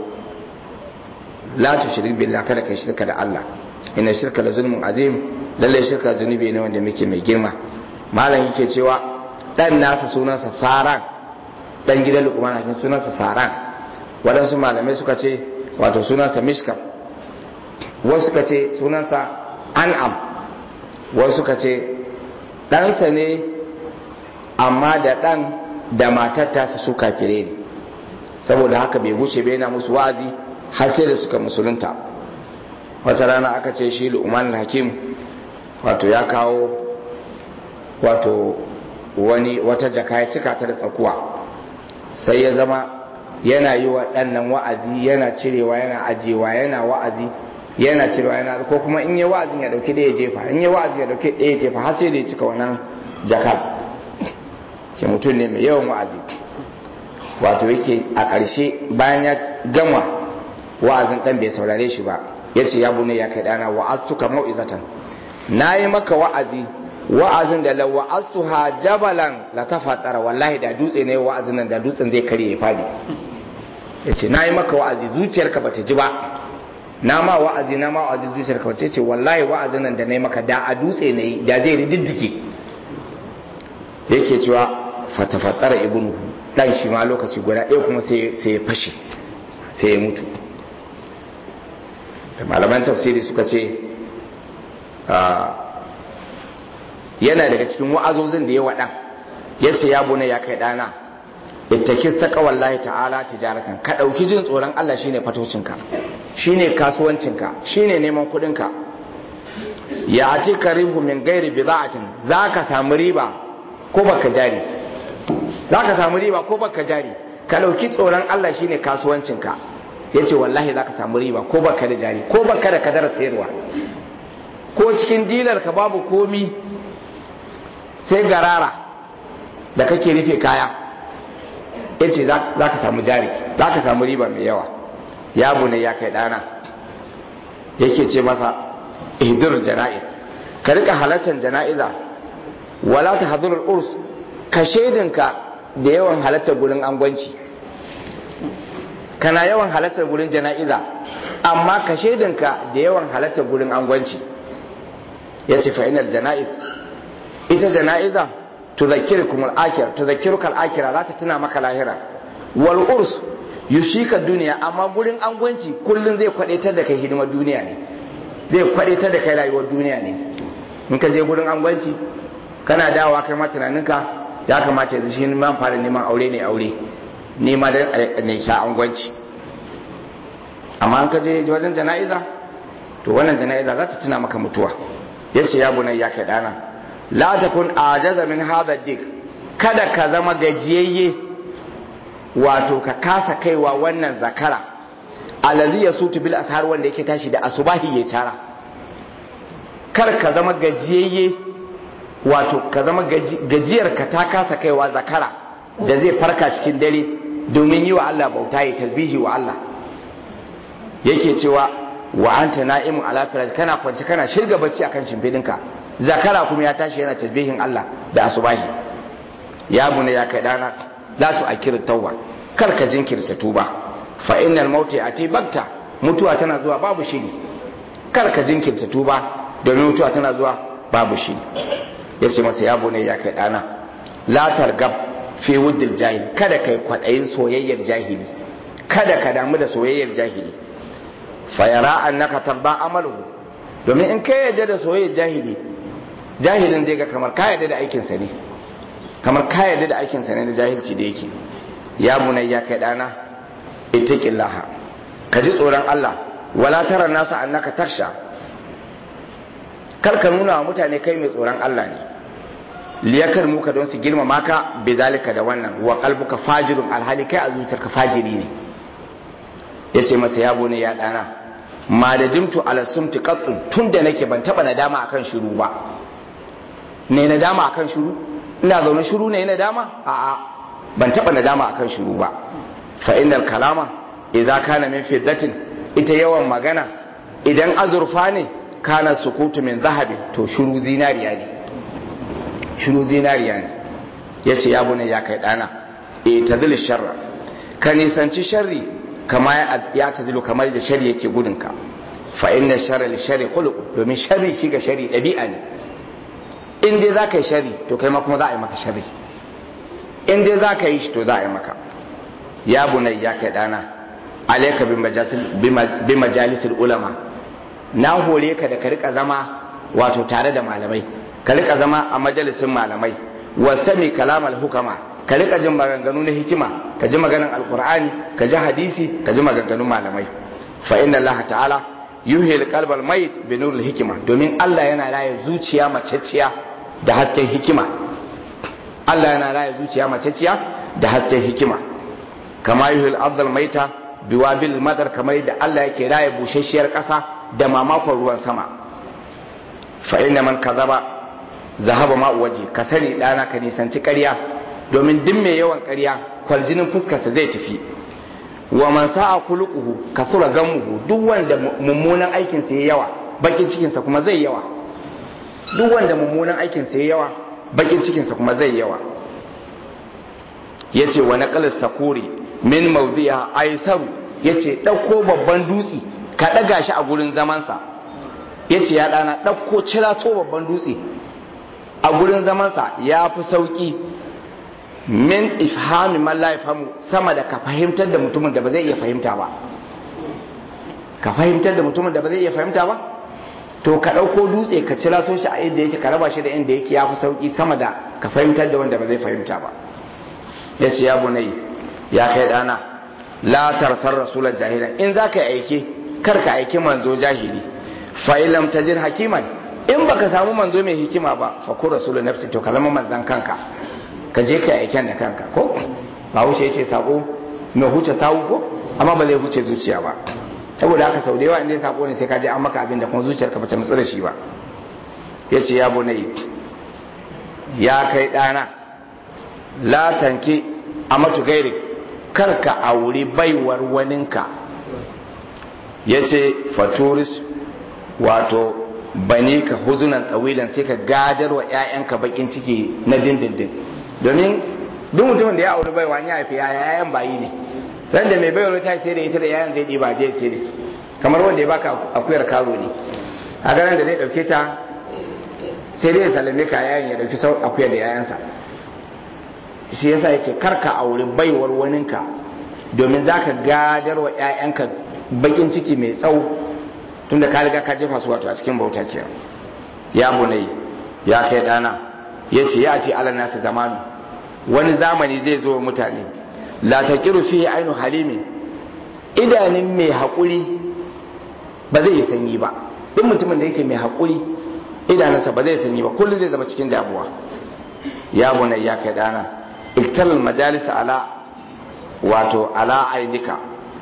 la tushrik billah kada kai shirka da Allah inna shirka la zulmun azim lalle shirka zunubi ne wanda muke mai girma malam yake cewa dan nasa sunansa saran dan gidan lukman hakim sunansa saran waɗansu malamai suka ce wato sunansa mishkam wasu suka ce sunansa an'am wasu suka ce ɗansa ne amma da ɗan da matar tasa su kafire ne saboda haka bai guce bai yana musu wa'azi har sai da suka musulunta wata rana aka ce shi lu'man hakim wato ya kawo wato wani wata jaka ya cika ta da tsakuwa sai ya zama yana yi wa ɗannan wa'azi yana cirewa yana ajiyewa yana wa'azi yana cirewa yana ko kuma in yi wa'azin ya dauki ɗaya jefa in yi wa'azin ya dauki ɗaya jefa har sai da ya cika wannan jakar ke mutum ne mai yawan wa'azi wato yake a ƙarshe bayan ya gama wa'azin ɗan bai saurare shi ba ya ce ya bune ya kai ɗana wa'aztuka mau'izatan na yi maka wa'azi wa'azin da la wa'aztuha jabalan la tafatara wallahi da dutse ne wa'azin nan da dutsen zai karye ya fadi ya ce na yi maka wa'azi zuciyarka ba ta ji ba na ma wa'azi na ma wa'azi zuciyarka ba ce wallahi wa'azin nan da na yi maka da a dutse ne da zai rididdike yake cewa fatafatara ibnu dan shi ma lokaci guda ɗaya kuma sai ya fashe sai ya mutu da malaman tafsiri suka ce yana daga cikin wa'azozin da ya waɗa ya ce ya bune ya kai ɗana ittakis ta kawallahi ta'ala tijarakan ka ɗauki jin tsoron Allah shine fatocinka shine kasuwancinka shine neman kuɗinka ya ati karihu min gairi bida'atin za ka samu riba ko baka jari za ka samu riba ko baka jari ka ɗauki tsoron Allah shine kasuwancinka ya ce wallahi za ka samu riba ko baka da jari ko baka da kadar sayarwa ko cikin dilar ka babu komi sai garara da kake rufe kaya ya ce za ka samu jari za ka samu riba mai yawa ya bune ya kai dana yake ce masa ihdur jana'iz ka rika halartar jana'iza wala ta hadurul urs ka shaidinka da yawan halartar gurin angwanci kana yawan halartar gurin jana'iza amma ka shaidinka da yawan halartar gurin angwanci ya ce fa'inar jana'iz ita jana'iza tudhakkirukum al-akhir tudhakkiruka al-akhirah za ta tuna maka lahira wal urs yushika duniya amma gurin angwanci kullun zai kwadaitar da kai hidimar duniya ne zai kwadaitar da kai rayuwar duniya ne in ka je gurin angwanci kana dawowa kai ma tunaninka ya kamata yanzu shi man fara neman aure ne aure nema da ne sha angwanci amma in ka je wajen jana'iza to wannan jana'iza za ta tuna maka mutuwa ya ce ya bunai ya kai dana la takun ajaza min hadha dik kada ka zama gajiyayye wato ka kasa kaiwa wannan zakara alazi ya sutu bil ashar wanda yake tashi da asubahi ya tara kar ka zama gajiyayye wato ka zama gajiyar ka ta kasa kaiwa zakara da zai farka cikin dare domin yi wa Allah bauta ya tasbihi wa Allah yake cewa wa anta na'imun ala firash kana kwance kana shirga bacci akan shimfidinka zakara kuma ya tashi yana tasbihin Allah da asubahi ya bune ya kai dana la tu akir tawba kar ka jinkirta tuba fa innal mauti ati bakta mutuwa tana zuwa babu shiri kar ka jinkirta tuba domin mutuwa tana zuwa babu shiri yace masa ya bune ya kai dana la targab fi wuddil jahil kada kai kwadayin soyayyar jahili kada ka damu da soyayyar jahili fa yara annaka tarda amaluhu domin in kai yadda da soyayyar jahili jahilin zai ga kamar ka yadda da aikinsa ne kamar ka yadda da aikinsa ne da jahilci da yake ya bunai ya kai dana ittaqillaha ka ji tsoron Allah wala tara nasa annaka taksha kar ka nuna wa mutane kai mai tsoron Allah ne liyakar muka don su girmama ka bi zalika da wannan wa qalbuka fajirun alhali kai a zuciyarka fajiri ne yace masa ya bunai ya dana ma da dimtu ala sumti qattun tunda nake ban taba nadama akan shiru ba ne nadama akan shiru ina zaune shiru ne nadama a'a ban taba nadama akan shiru ba fa innal kalama idza kana min fiddatin ita yawan magana idan azurfa ne kana sukutu min zahabi to shiru zinariya ne shiru zinariya ne yace ya bune ya kai dana e tadil sharra ka nisanci sharri kama ya tadilu kamar da sharri yake gudunka fa inna sharra li sharri khuluq domin sharri shi ga sharri dabi'a ne in dai za ka yi shari to kai ma kuma za a yi maka shari in dai za ka yi shi to za a yi maka ya bunai ya kai dana alaika bi majalisar ulama na hore ka da ka rika zama wato tare da malamai ka rika zama a majalisin malamai wasami kalamal hukama ka rika jin maganganu na hikima ka ji maganan alkur'ani ka ji hadisi ka ji maganganun malamai fa inna allah ta'ala yuhil qalbal mayit bi nuril hikima domin Allah yana raye zuciya maceciya da hasken hikima Allah yana raye zuciya maceciya da hasken hikima kama yuhil ardal maita biwabil madar kamar da Allah yake raye bushashiyar ƙasa da mamakon ruwan sama fa inna man kazaba zahaba ma waje ka sani dana ka nisanci ƙarya domin duk mai yawan ƙarya kwarjinin fuskarsa zai tafi wa man sa'a kuluquhu kasura gamuhu duk wanda mummunan aikin sa yawa bakin cikin sa kuma zai yawa duk wanda mummunan aikin sa yawa bakin cikin sa kuma zai yawa yace wa naqal sakuri min mawdi'a aisaru yace dauko babban dutse ka daga shi a gurin zaman sa yace ya dana dauko cirato babban dutse a gurin zaman sa yafi sauki min ifhami man la yafhamu sama da ka fahimtar da mutumin da ba zai iya fahimta ba ka fahimtar da mutumin da ba zai iya fahimta ba to ka ɗauko dutse ka cirato shi a inda yake ka raba shi da inda yake ya fi sauki sama da ka fahimtar da wanda ba zai fahimta ba ya ce ya bunai ya kai ɗana la tarsar rasulan jahilan in za ka yi aike kar ka aiki manzo jahili fa ilam tajid hakiman in baka samu manzo mai hikima ba fa ku rasulun nafsi to ka zama manzan kanka ka je ka aiken da kanka ko ba wuce ya ce sako mai huce sawu ko amma ba zai huce zuciya ba saboda haka sau da yawa inda ya sako ne sai ka je an maka abin da kuma zuciyarka ba ta nutsu da shi ba ya ce ya bunai ya kai ɗana la tanki a matu gairi karka auri baiwar waninka ya ce faturis wato bane ka huzunan tsawilan sai ka gadar wa 'ya'yanka bakin ciki na dindindin domin duk mutumin da ya auri baiwa ya haifi yayan bayi ne ran da mai baiwa ta sai da ita da yayan zai ɗiba je sai da su kamar wanda ya baka akuyar karo ne a ganin da zai ɗauke ta sai dai ya salame ka yayan ya ɗauki sau akuyar da yayansa shi yasa ya ce karka auri baiwar waninka domin za ka gadar wa 'ya'yanka bakin ciki mai tsawo tunda ka riga ka jefa su wato a cikin bauta kenan ya bunai ya kai dana ya ce ya ce ala nasu zamanu wani zamani zai zo mutane la taqiru fihi ainu halimi idanun mai haƙuri ba zai yi sanyi ba duk mutumin da yake mai haƙuri idanunsa ba zai sanyi ba kullum zai zama cikin damuwa ya bunai ya kai dana iktaral majalis ala wato ala ainika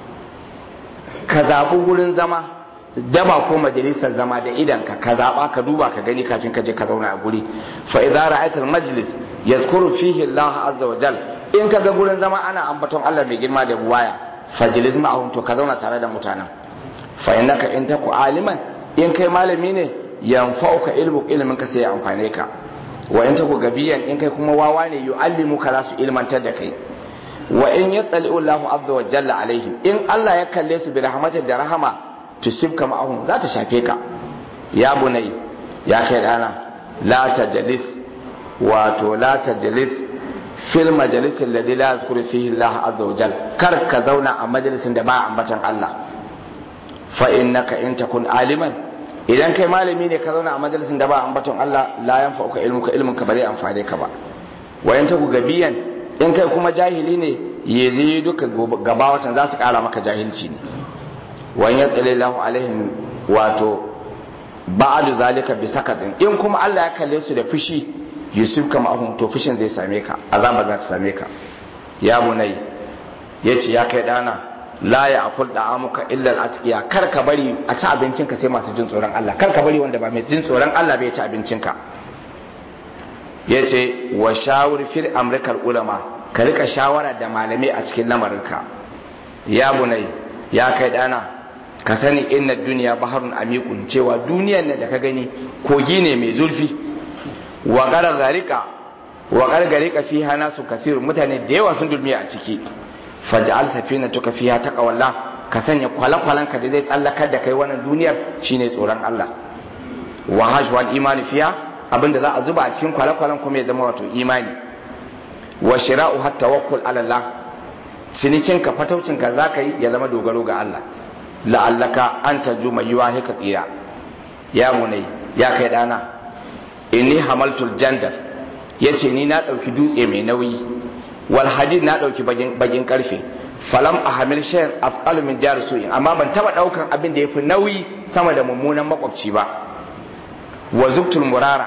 ka zaɓi wurin zama daba ko majalisar zama da idanka ka zaɓa ka duba ka gani kafin ka je ka zauna a guri fa idza ra'aytal majlis yazkuru fihi Allah azza wa jal in ka ga gurin zama ana ambaton Allah mai girma da buwaya fajlis ma'ahum to ka zauna tare da mutanen fa innaka in taku aliman in kai malami ne yanfa'uka ilmu ilmin ka sai ya amfane ka wa in taku gabiyan in kai kuma wawa ne yu'allimuka za su ilmantar da kai wa in yattali'u Allahu azza wa jalla alaihim in Allah ya kalle su bi rahmatin da rahama tusibka ma'ahum za ta shafe ka ya bunai ya kai dana la tajlis wato la tajlis fil majalis alladhi la yazkuru fihi Allah azza wa jalla kar ka zauna a majalisin da ba ambatan Allah fa innaka in takun aliman idan kai malami ne ka zauna a majalisin da ba ambaton Allah la yanfa'uka ilmuka ilmunka ba zai amfane ka ba wa in taku gabiyan in kai kuma jahili ne ya zai duka gaba watan za su kara maka jahilci ne wani ya tsale lahu alaihim wato ba'adu zalika bi sakatin in kuma Allah ya kalle su da fushi yusuf kama ahun to fushin zai same ka azaba za ta same ka ya bunai ya ce ya kai dana la ya akul da amuka illa al kar ka bari a ci abincinka sai masu jin tsoron Allah kar ka bari wanda ba mai jin tsoron Allah bai ci abincinka ya ce wa shawur fil amrikar ulama ka rika shawara da malamai a cikin lamarinka ya bunai ya kai dana ka sani inna duniya baharun amikun cewa duniyan nan da ka gani kogi ne mai zurfi wa gargarika wa gargarika fi hana su kasiru mutane da yawa sun dulmiya a ciki faj'al safinatuka fiha taqawalla ka sanya kwalakwalanka da zai tsallakar da kai wannan duniyar shine tsoron Allah wa hajwal imani fiha abinda za a zuba a cikin kwalakwalan kuma ya zama wato imani wa shira'u hatta tawakkul ala Allah cinikin ka fataucin ka zaka yi ya zama dogaro ga Allah la'allaka an tajuma yuwahika qira ya munai ya kai dana inni hamaltul jandar yace ni na dauki dutse mai nauyi wal hadid na dauki bagin karfe falam ahamil shay'an afqalu min jar su'in amma ban taba daukan abin da yafi nauyi sama da mummunan makwabci ba wa zubtul murara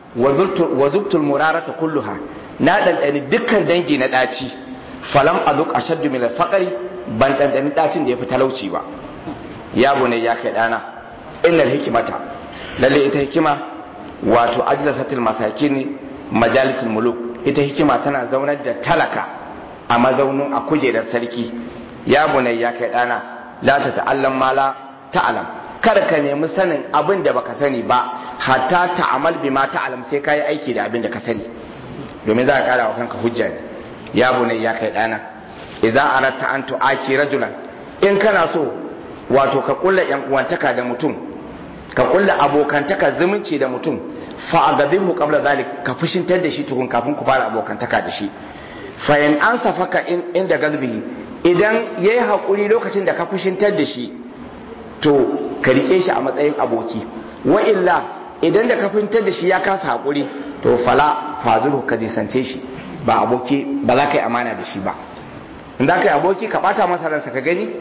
wa zubtul murara ta kulluha na dandani dukkan dangi na daci falam azuk ashaddu min al-faqri ban dandani dacin da yafi talauci ba ya bune ya kai dana innal hikmata lalle ita hikima wato ajlasatil masakin majalisul muluk ita hikima tana zaunar da talaka a mazaunin a kujerar sarki ya bune ya kai dana la ta ta'allam ma la ta'lam kar ka nemi sanin abin da baka sani ba hatta ta'amal bi ma ta'lam sai ka yi aiki da abin da ka sani domin za ka kara wa kanka hujja ne ya bunai ya kai dana idza aratta an tu'aki rajulan in kana so wato ka kulla yan uwantaka da mutum ka kulla abokantaka zumunci da mutum fa agadhibu qabla zalik ka fushintar da shi tukun kafin ku fara abokantaka da shi fa in an safaka inda gazbihi idan yayi hakuri lokacin da ka fushintar da shi to ka rike shi a matsayin aboki wa illa idan da ka fahimtar da shi ya kasa haƙuri to fala fazulu ka nisance shi ba aboki ba za ka yi amana da shi ba in za ka yi aboki ka ɓata masa ransa ka gani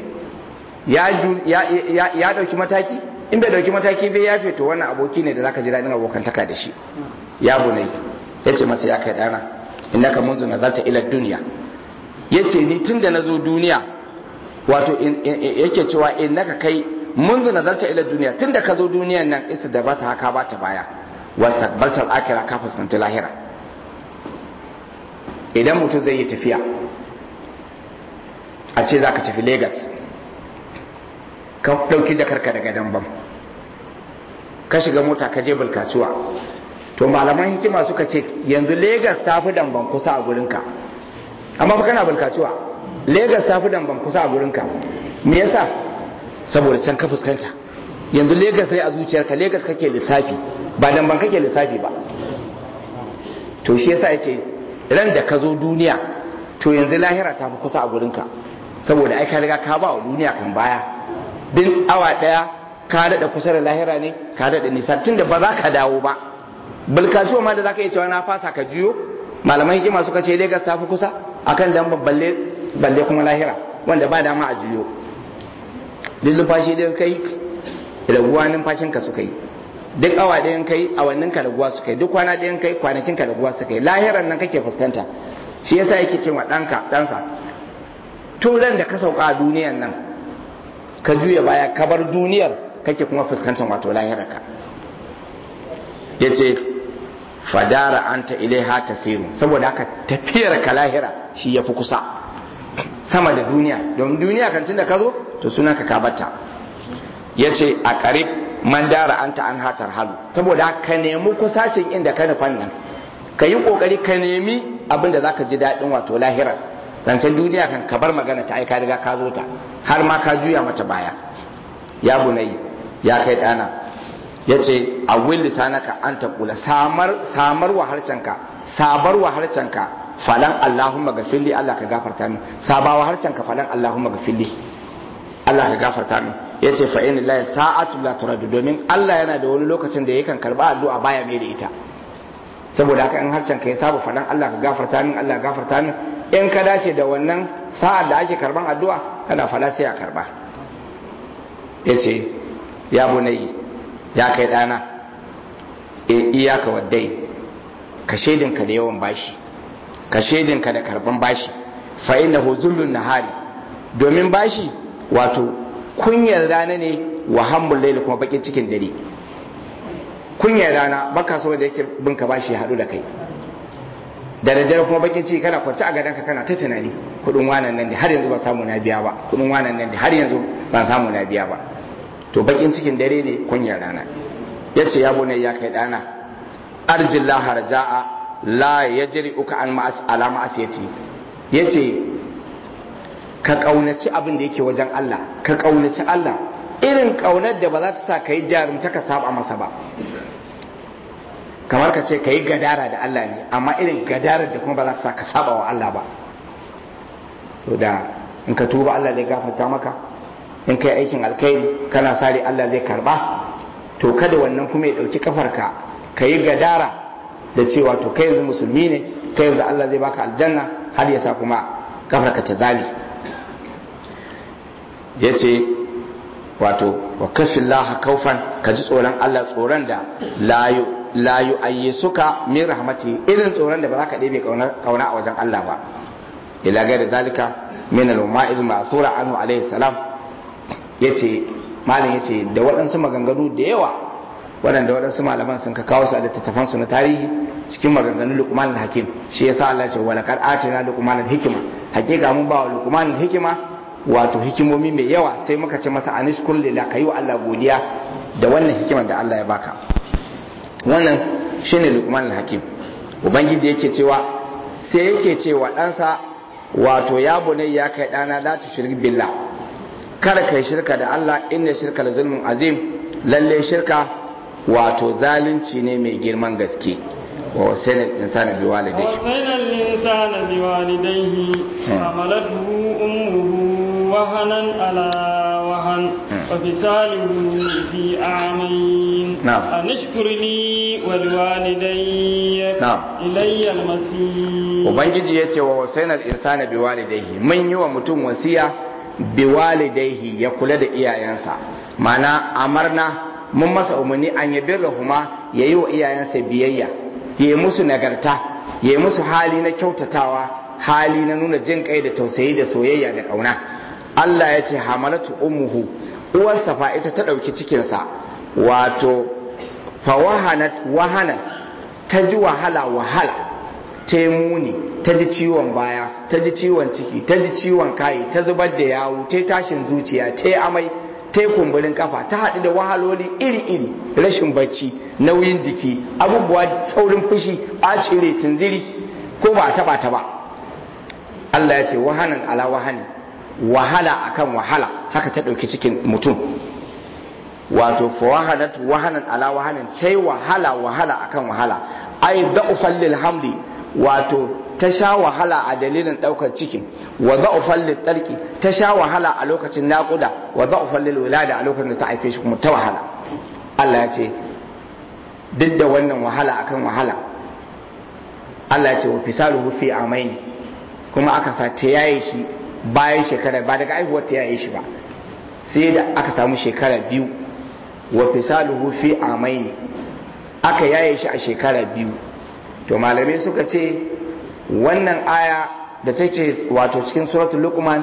ya ɗauki mataki in bai ɗauki mataki bai ya to wannan aboki ne da za ka ji daɗin abokantaka da shi ya bunai ya ce masa ya kai ɗana inna ka munzu nazarta ila duniya ya ce ni tun da na zo duniya wato yake cewa in naka kai منذ نزلت الى الدنيا tunda ka zo duniyan nan isa da bata haka bata baya wastaqbalta al-akhirah ka fuskanci lahira idan mutum zai yi tafiya a ce zaka tafi Lagos ka dauki jakarka daga Dambam ka shiga mota ka je Bulkatuwa to malaman hikima suka ce yanzu Lagos ta fi Dambam kusa a gurinka amma fa kana Bulkatuwa Lagos ta fi Dambam kusa a gurinka me yasa saboda can ka fuskanta yanzu Legas sai a zuciyarka Legas kake lissafi ba dan ban kake lissafi ba to shi yasa yace ran da ka zo duniya to yanzu lahira ta fi kusa a gurinka saboda ai ka riga ka ba wa duniya kan baya din awa daya ka daɗa kusa da lahira ne ka daɗa nisa tunda ba za ka dawo ba bulkasuwa ma da zaka iya cewa na fasa ka juyo malaman hikima suka ce Lagos ta fi kusa akan dan balle balle kuma lahira wanda ba dama a juyo duk numfashi da kai raguwa numfashin ka suka yi duk awa ɗayan kai awannin ka raguwa suka yi duk kwana ɗayan kai kwanakin ka raguwa suka yi lahiran nan kake fuskanta shi yasa yake cewa ɗanka ɗansa tun ran da ka sauka a duniyan nan ka juya baya ka bar duniyar kake kuma fuskantar wato lahirarka ya ce fadara anta ilaiha tasiru saboda haka tafiyar ka lahira shi ya fi kusa sama da duniya domin duniya kan tunda ka zo to sunan ka kabata ya ce a karib man dara anta an hatar halu saboda ka nemi kusacin inda ka nufan nan ka yi kokari ka nemi abin da zaka ji daɗin wato lahirar rancen duniya kan ka bar magana ta aika riga ka zo ta har ma ka juya mata baya ya bunayi ya kai ɗana ya ce a wil lisanaka an taƙula samar wa harshenka sabar wa harshenka falan Allahumma gafilli Allah ka gafarta min sabawa harshenka falan Allahumma gafilli Allah ka gafarta min ya ce fa inna lillahi sa'atu la turadu domin Allah yana da wani lokacin da yakan karba addu'a baya mai da ita saboda haka in harshen ka ya saba faɗan Allah ka gafarta min Allah ka gafarta min in ka dace da wannan sa'ar da ake karban addu'a kana fada sai a karba yace ya bunayi ya kai dana iyaka waddai ka shaidinka da yawan bashi ka shaidinka da karban bashi fa innahu zullun nahari domin bashi wato kunyar rana ne wa hammul laili kuma bakin cikin dare kunyar rana baka so da yake binka bashi ya hadu da kai da daddare kuma bakin ciki kana kwance a gadonka kana ta tunani kudin wanan nan da har yanzu ban samu na biya ba kudin wanan nan da har yanzu ban samu na biya ba to bakin cikin dare ne kunyar rana yace ya bune ya kai dana arjillah harja'a la yajri uka an ma'as ala ma'asiyati yace ka kaunaci abin da yake wajen Allah ka kaunaci Allah irin kaunar da ba za ta sa kai jarumta ka saba masa ba kamar ka ce ka yi gadara da Allah ne amma irin gadarar da kuma ba za ka sa ka saba wa Allah ba to da in ka tuba Allah zai gafarta maka in kai aikin alkhairi kana sare Allah zai karba to kada wannan kuma ya dauki kafarka ka yi gadara da cewa to kai yanzu musulmi ne kai yanzu Allah zai baka aljanna har ya sa kuma kafarka ta zali yace wato wa kafillaha kaufan ka ji tsoron Allah tsoron da layu la yu'ayyisuka min rahmati irin tsoron da ba za ka ɗebe kauna a wajen Allah ba ila gaida zalika min al-ma'il ma'thura anhu alayhi salam yace malam yace da waɗansu maganganu da yawa waɗanda waɗansu malaman sun ka kawo su a littattafan su na tarihi cikin maganganun Luqman al-Hakim shi yasa Allah ya ce wa laqad atina Luqman al-hikma hakika mun ba wa Luqman al-hikma wato hikimomi mai yawa sai muka ce masa anishkur lillah kayi wa Allah godiya da wannan hikimar da Allah ya baka wannan shine lukman al-hakim ubangiji yake cewa sai yake cewa ɗansa wato ya bunai ya kai ɗana la tushrik billah kada kai shirka da Allah inna shirka la zulmun azim lalle shirka wato zalunci ne mai girman gaske wa wasaina insana bi walidayhi ووصينا الإنسان بوالديه حملته أمه وهنا على وهن وفصاله في عامين نعم. أن اشكر لي ولوالدي نعم. إلي المصير ubangiji ya ce wa wasainar insana bi walidaihi mun yi wa mutum wasiya bi walidaihi ya kula da iyayensa mana amarna mun masa umarni an yabi rahuma ya yi wa iyayensa biyayya ya yi musu nagarta ya yi musu hali na kyautatawa hali na nuna jin kai da tausayi da soyayya da ƙauna Allah ya ce hamalatu ummuhu uwarsa fa ita ta ɗauki cikinsa wato fa wahanat wahanan ta ji wahala wahala ta yi muni ta ji ciwon baya ta ji ciwon ciki ta ji ciwon kayi ta zubar da yawu ta yi tashin zuciya ta yi amai ta yi kumburin kafa ta haɗu da wahaloli iri-iri rashin bacci nauyin jiki abubuwa saurin fushi ɓacin rai tunziri ko ba a taɓa ta ba Allah ya ce wahanan ala wahani wahala akan wahala haka ta ɗauki cikin mutum wato fa wahanat wahanan ala wahanin sai wahala wahala akan wahala ai da'ufan lil hamli wato ta sha wahala a dalilin daukar cikin wa da'ufan lil tarki ta sha wahala a lokacin naƙuda wa da'ufan lil wilada a lokacin da ta haife shi kuma ta wahala Allah ya ce duk da wannan wahala akan wahala Allah ya ce wa fisaluhu fi amaini kuma aka sa ta yaye shi bayan shekara ba daga aihuwar ta yaye shi ba sai da aka samu shekara biyu wa fisaluhu fi amaini aka yaye shi a shekara biyu to malamai suka ce wannan aya da ta ce wato cikin suratul luqman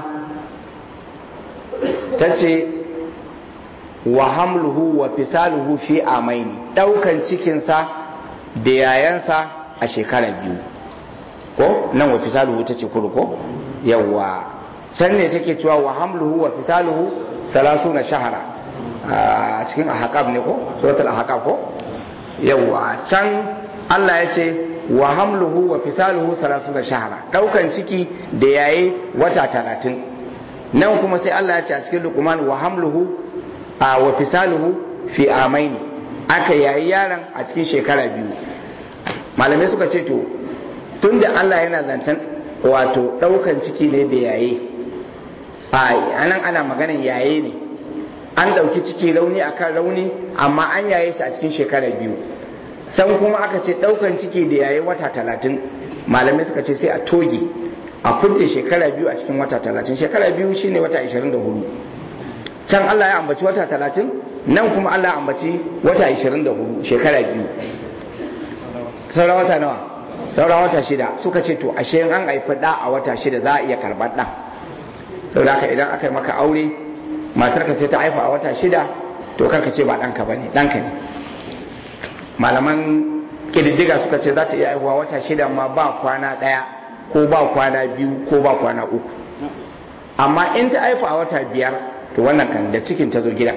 ta ce wa hamluhu wa fisaluhu fi amaini daukan cikinsa da yayansa a shekara biyu ko nan wa fisaluhu ta ce kuru ko yawa can ne take cewa wa hamluhu wa fisaluhu salasu na shahara a cikin ahaqab ne ko suratul ahaqab ko yawa can Allah ya ce wa hamluhu wa fisaluhu salasu na shahara daukan ciki da yaye wata talatin nan kuma sai Allah ya ce a cikin luqman wa hamluhu a wa fisaluhu fi amaini aka yayi yaron a cikin shekara biyu malamai suka ce to tunda Allah yana zancen wato daukan ciki ne da yaye a anan ana maganan yaye ne an dauki ciki rauni akan rauni amma an yaye shi a cikin shekara biyu can kuma aka ce daukan ciki da yaye wata talatin malamai suka ce sai a toge a fudda shekara biyu a cikin wata talatin shekara biyu shine wata 24 can Allah ya ambaci wata talatin nan kuma Allah ya ambaci wata 24 shekara biyu saura wata nawa saura wata shida suka ce to ashe an haifi da a wata shida za a iya karɓar ɗan saboda haka idan aka yi maka aure matarka sai ta haifa a wata shida to kanka ce ba ɗanka ba ne ɗanka ne malaman ƙididdiga suka ce za ta iya haihuwa wata shida ma ba kwana ɗaya ko ba kwana biyu ko ba kwana uku amma in ta haifa a wata biyar to wannan kan da cikin ta zo gidan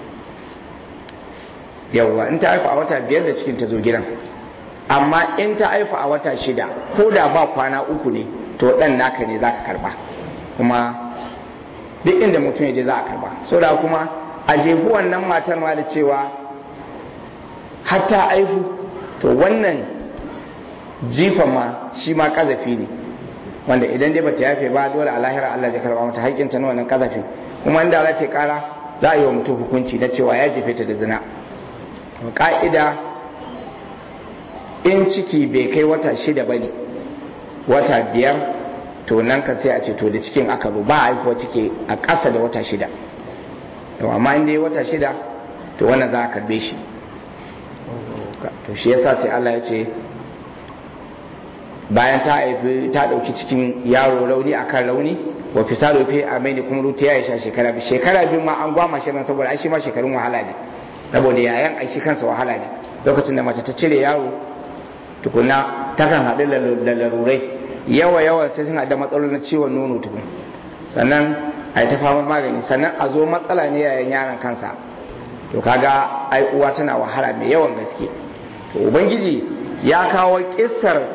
yawwa in ta haifa a wata biyar da cikin ta zo gidan amma in ta haifa a wata shida ko da ba kwana uku ne to dan naka ne za ka karba kuma duk inda mutum ya je za a karba so da kuma a jefi wannan matar ma da cewa hatta aifu to wannan jifan ma shi ma kazafi ne wanda idan dai bata yafe ba dole a lahira Allah zai karba mata haƙƙinta na wannan kazafin kuma inda za ta kara za a yi wa mutum hukunci na cewa ya jefe ta da zina ka'ida in ciki bai kai wata shida ba ne wata biyar to nan kan sai a ce to da cikin aka zo ba a haifuwa ciki a ƙasa da wata shida to amma in dai wata shida to wannan za a karbe shi to shi yasa sai Allah ya ce bayan ta haifi ta ɗauki cikin yaro rauni akan rauni wa fisalo fi amaini kuma ruta ya sha shekara biyu shekara biyu ma an gwama shi nan saboda ai shi ma shekarun wahala ne saboda yayan ai shi kansa wahala ne lokacin da mace ta cire yaro tukuna takan haɗu da larurai yawa yawa sai suna da matsaloli na ciwon nono tukun sannan a yi ta fama magani sannan a zo matsala ne yayin yaron kansa to kaga ai uwa tana wahala mai yawan gaske to ubangiji ya kawo kissar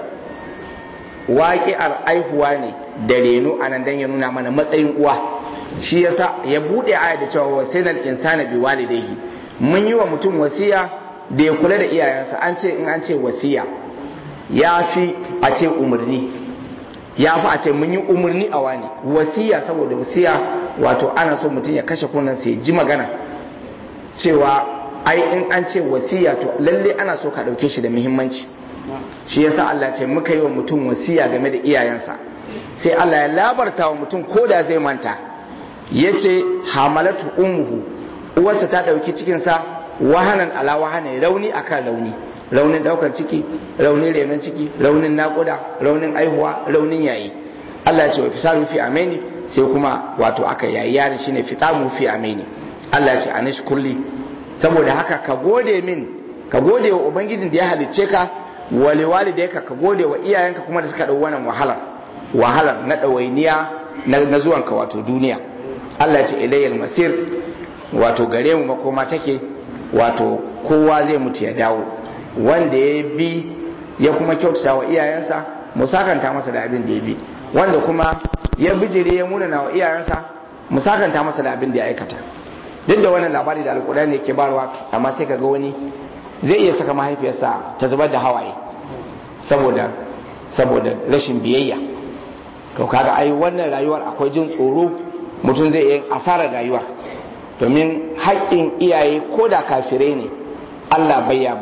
waƙi'ar aihuwa ne da reno a nan don ya nuna mana matsayin uwa shi yasa ya buɗe aya da cewa wasinan insana bi walidayhi mun yi wa mutum wasiya da ya kula da iyayensa an ce in an ce wasiya ya fi a ce umarni ya fi a ce mun yi umarni a wani wasiya saboda wasiya wato ana so mutum ya kashe kunan sai ji magana cewa ai in an ce wasiya to lalle ana so ka ɗauke shi da muhimmanci shi yasa Allah ce muka yi wa mutum wasiya game da iyayensa sai Allah ya labarta wa mutum ko da zai manta ya ce hamalatu ummuhu uwarsa ta ɗauki cikinsa wahanan ala wahanan rauni akan rauni raunin ɗaukar ciki raunin renon ciki raunin naƙuda raunin aihuwa raunin yayi Allah ce wa fisaru fi ameni sai kuma wato aka yayi yarin shine fitamu fi ameni Allah ce anish kulli saboda haka ka gode min ka gode wa ubangijin da ya halicce ka wali walidayka ka gode wa iyayenka kuma da suka dau wannan wahalar wahalar na ɗawainiya na zuwanka wato duniya Allah ya ce ilayyal masir wato gare mu makoma take wato kowa zai mutu ya dawo wanda ya bi ya kuma kyautata wa iyayensa mu sakanta masa da abin da ya bi wanda kuma ya bijire ya munana wa iyayensa mu sakanta masa da abin da ya aikata duk da wannan labari da alkurani ke barwa amma sai ka ga wani zai iya saka mahaifiyarsa ta zubar da hawaye saboda saboda rashin biyayya to kaga ai wannan rayuwar akwai jin tsoro mutum zai yi asarar rayuwar domin haƙƙin iyaye ko da kafirai ne Allah bai ya bari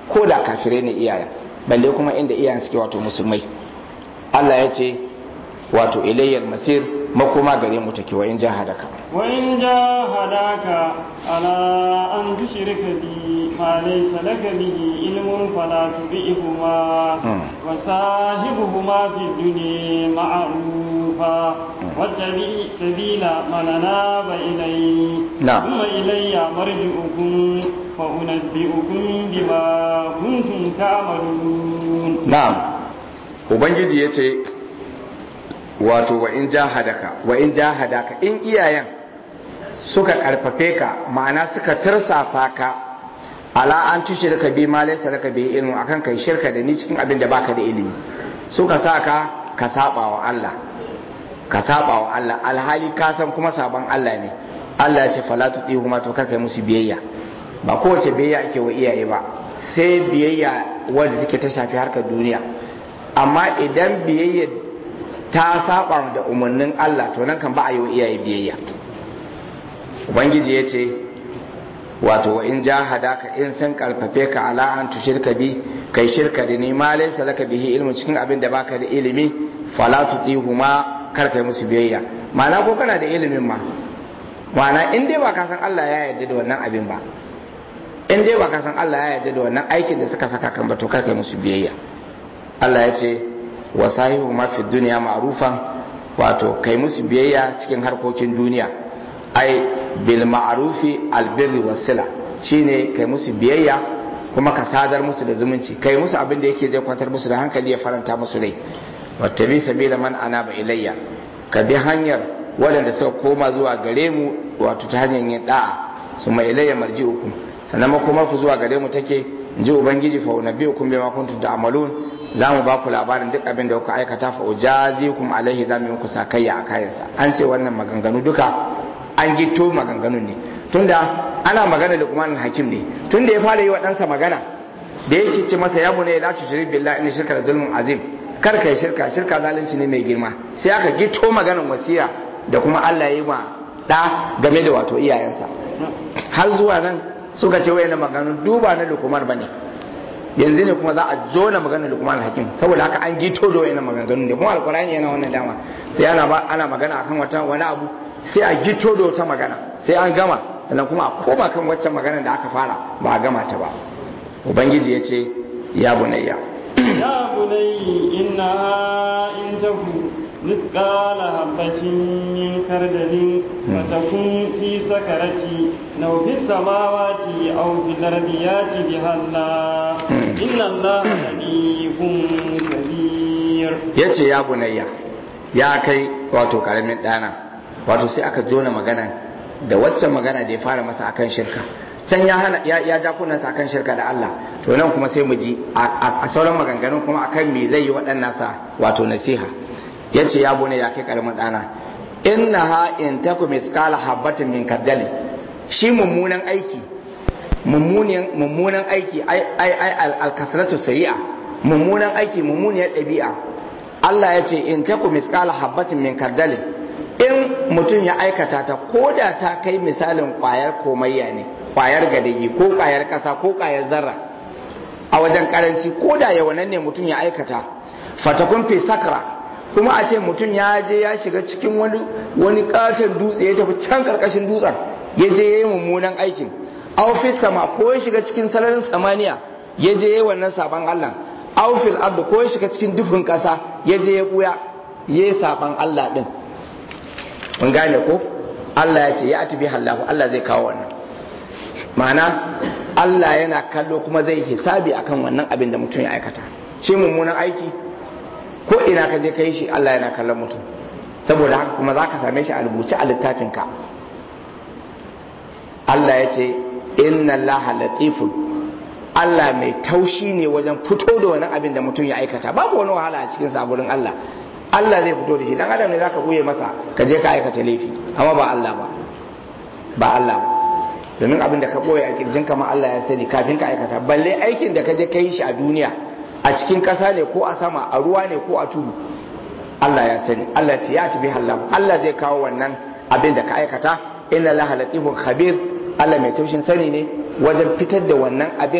ko da kafirai ne iyayen balle kuma inda iyayen suke wato musulmai Allah ya ce wato ilayyar masir makoma gare mu take wa in jahadaka wa in jahadaka ala an tushrika bi ma laysa laka bihi ilmun fala tubi'huma wa sahibuhuma fi dunya ma'rufa wattabi sabila man anaba ilayhi thumma ilayya marji'ukum fa unabbi'ukum bima kuntum ta'malun na'am ubangiji yace wato wa in jahadaka wa in jahadaka in iyayen suka karfafe ka ma'ana suka tirsasa ka ala an tushrika bi ma laysa laka bi ilmu akan kai shirka da ni cikin abin da baka da ilimi suka sa ka ka saba wa Allah ka saba wa Allah alhali ka san kuma saban Allah ne Allah ya ce fala tutihuma to kar kai musu biyayya ba kowace biyayya ake wa iyaye ba sai biyayya wanda take ta shafi harkar duniya amma idan biyayya ta saba da umarnin Allah to nan kan ba a yi wa iyaye biyayya ubangiji ya ce wato wa in jahadaka in sun karfafe ka ala an tushirka bi kai shirka da ni ma laysa laka bihi ilmu cikin abin da baka da ilimi fala tutihuma kar kai musu biyayya ma'ana ko kana da ilimin ma ma'ana in dai ba ka san Allah ya yarda da wannan abin ba in dai ba ka san Allah ya yarda da wannan aikin da suka saka kan ba to kar kai musu biyayya Allah ya ce wa sahihu ma fi duniya ma'rufan wato kai musu biyayya cikin harkokin duniya ai bil ma'rufi al birri was sila shine kai musu biyayya kuma ka sadar musu da zumunci kai musu abin da yake zai kwantar musu da hankali ya faranta musu rai wattabi sabila man anaba ilayya ka bi hanyar waɗanda suka koma zuwa gare mu wato ta hanyar yin da'a su mai ilayya marji'ukum sannan makomar ku zuwa gare mu take in ji ubangiji fa unabbiukum bima kuntum ta'malun za mu ba ku labarin duk abin da kuka aikata fa ujazikum alaihi za mu yi muku sakayya a kayansa an ce wannan maganganu duka an gito maganganun ne tunda ana magana da kuma hakim ne tunda ya fara yi wa ɗansa magana da yake ce masa ya bune la tushrik billahi inna shirka da zulmun azim kar kai shirka shirka zalunci ne mai girma sai aka gito maganar wasiya da kuma Allah ya yi ma da game da wato iyayensa har zuwa nan suka ce wayannan maganganun duba na lukumar bane yanzu ne kuma za a zo na maganar lukman hakim saboda haka an gito da wayannan maganganun ne kuma alkurani yana wannan dama sai ana ba ana magana akan wata wani abu sai a gito da wata magana sai an gama sannan kuma a koma kan waccan magana da aka fara ba a gama ta ba ubangiji ya ce ya bunayya ya bunayya inna in taku مثقال حبة من خردل فتكون في سكرة أو في السماوات أو في الأرض يأت بها الله إن الله لطيف خبير yace ya bunayya ya kai wato karamin dana wato sai aka jona magana da waccan magana da ya fara masa akan shirka can ya hana ya ja kunnansa akan shirka da Allah to nan kuma sai mu ji a sauran maganganun kuma akan me zai yi waɗannan sa wato nasiha ya ce ya bune ya kai karamin ɗana inna ha in taku mithqala habbatin min kardali shi mummunan aiki mummunan aiki ai ai alkasratu sayi'a mummunan aiki mummuniyar ɗabi'a Allah ya ce in taku mithqala habbatin min kardali in mutum ya aikata ta ko da ta kai misalin kwayar komayya ne kwayar gadagi ko kwayar kasa ko kwayar zarra a wajen karanci ko da yawanan ne mutum ya aikata fatakun fi sakra kuma a ce mutum ya je ya shiga cikin wani wani katon dutse ya tafi can karkashin dutsen ya je ya yi mummunan aikin aufis sama ko ya shiga cikin sararin samaniya ya je ya yi wannan saban Allah aufil abdu ko ya shiga cikin dufin kasa ya je ya buya ya yi saban Allah din mun gane ko Allah ya ce ya atibi hallahu Allah zai kawo wannan ma'ana Allah yana kallo kuma zai hisabi akan wannan abin da mutum ya aikata ce mummunan aiki ko ina ka je ka yi shi Allah yana kallon mutum saboda haka kuma za ka same shi a rubuce a littafinka Allah ya ce inna Allah latifun Allah mai taushi ne wajen fito da wani abin da mutum ya aikata babu wani wahala a cikin saburin Allah Allah zai fito da shi dan adam ne zaka buye masa ka je ka aikata laifi amma ba Allah ba ba Allah ba domin abin da ka boye a kirjin kama Allah ya sani kafin ka aikata balle aikin da ka je ka yi shi a duniya a cikin ƙasa ne ko a sama a ruwa ne ko a tudu Allah ya sani Allah ce ya tabi hallahu Allah zai kawo wannan abin da ka aikata inna laha latifun khabir Allah mai taushin sani ne wajen fitar da wannan abin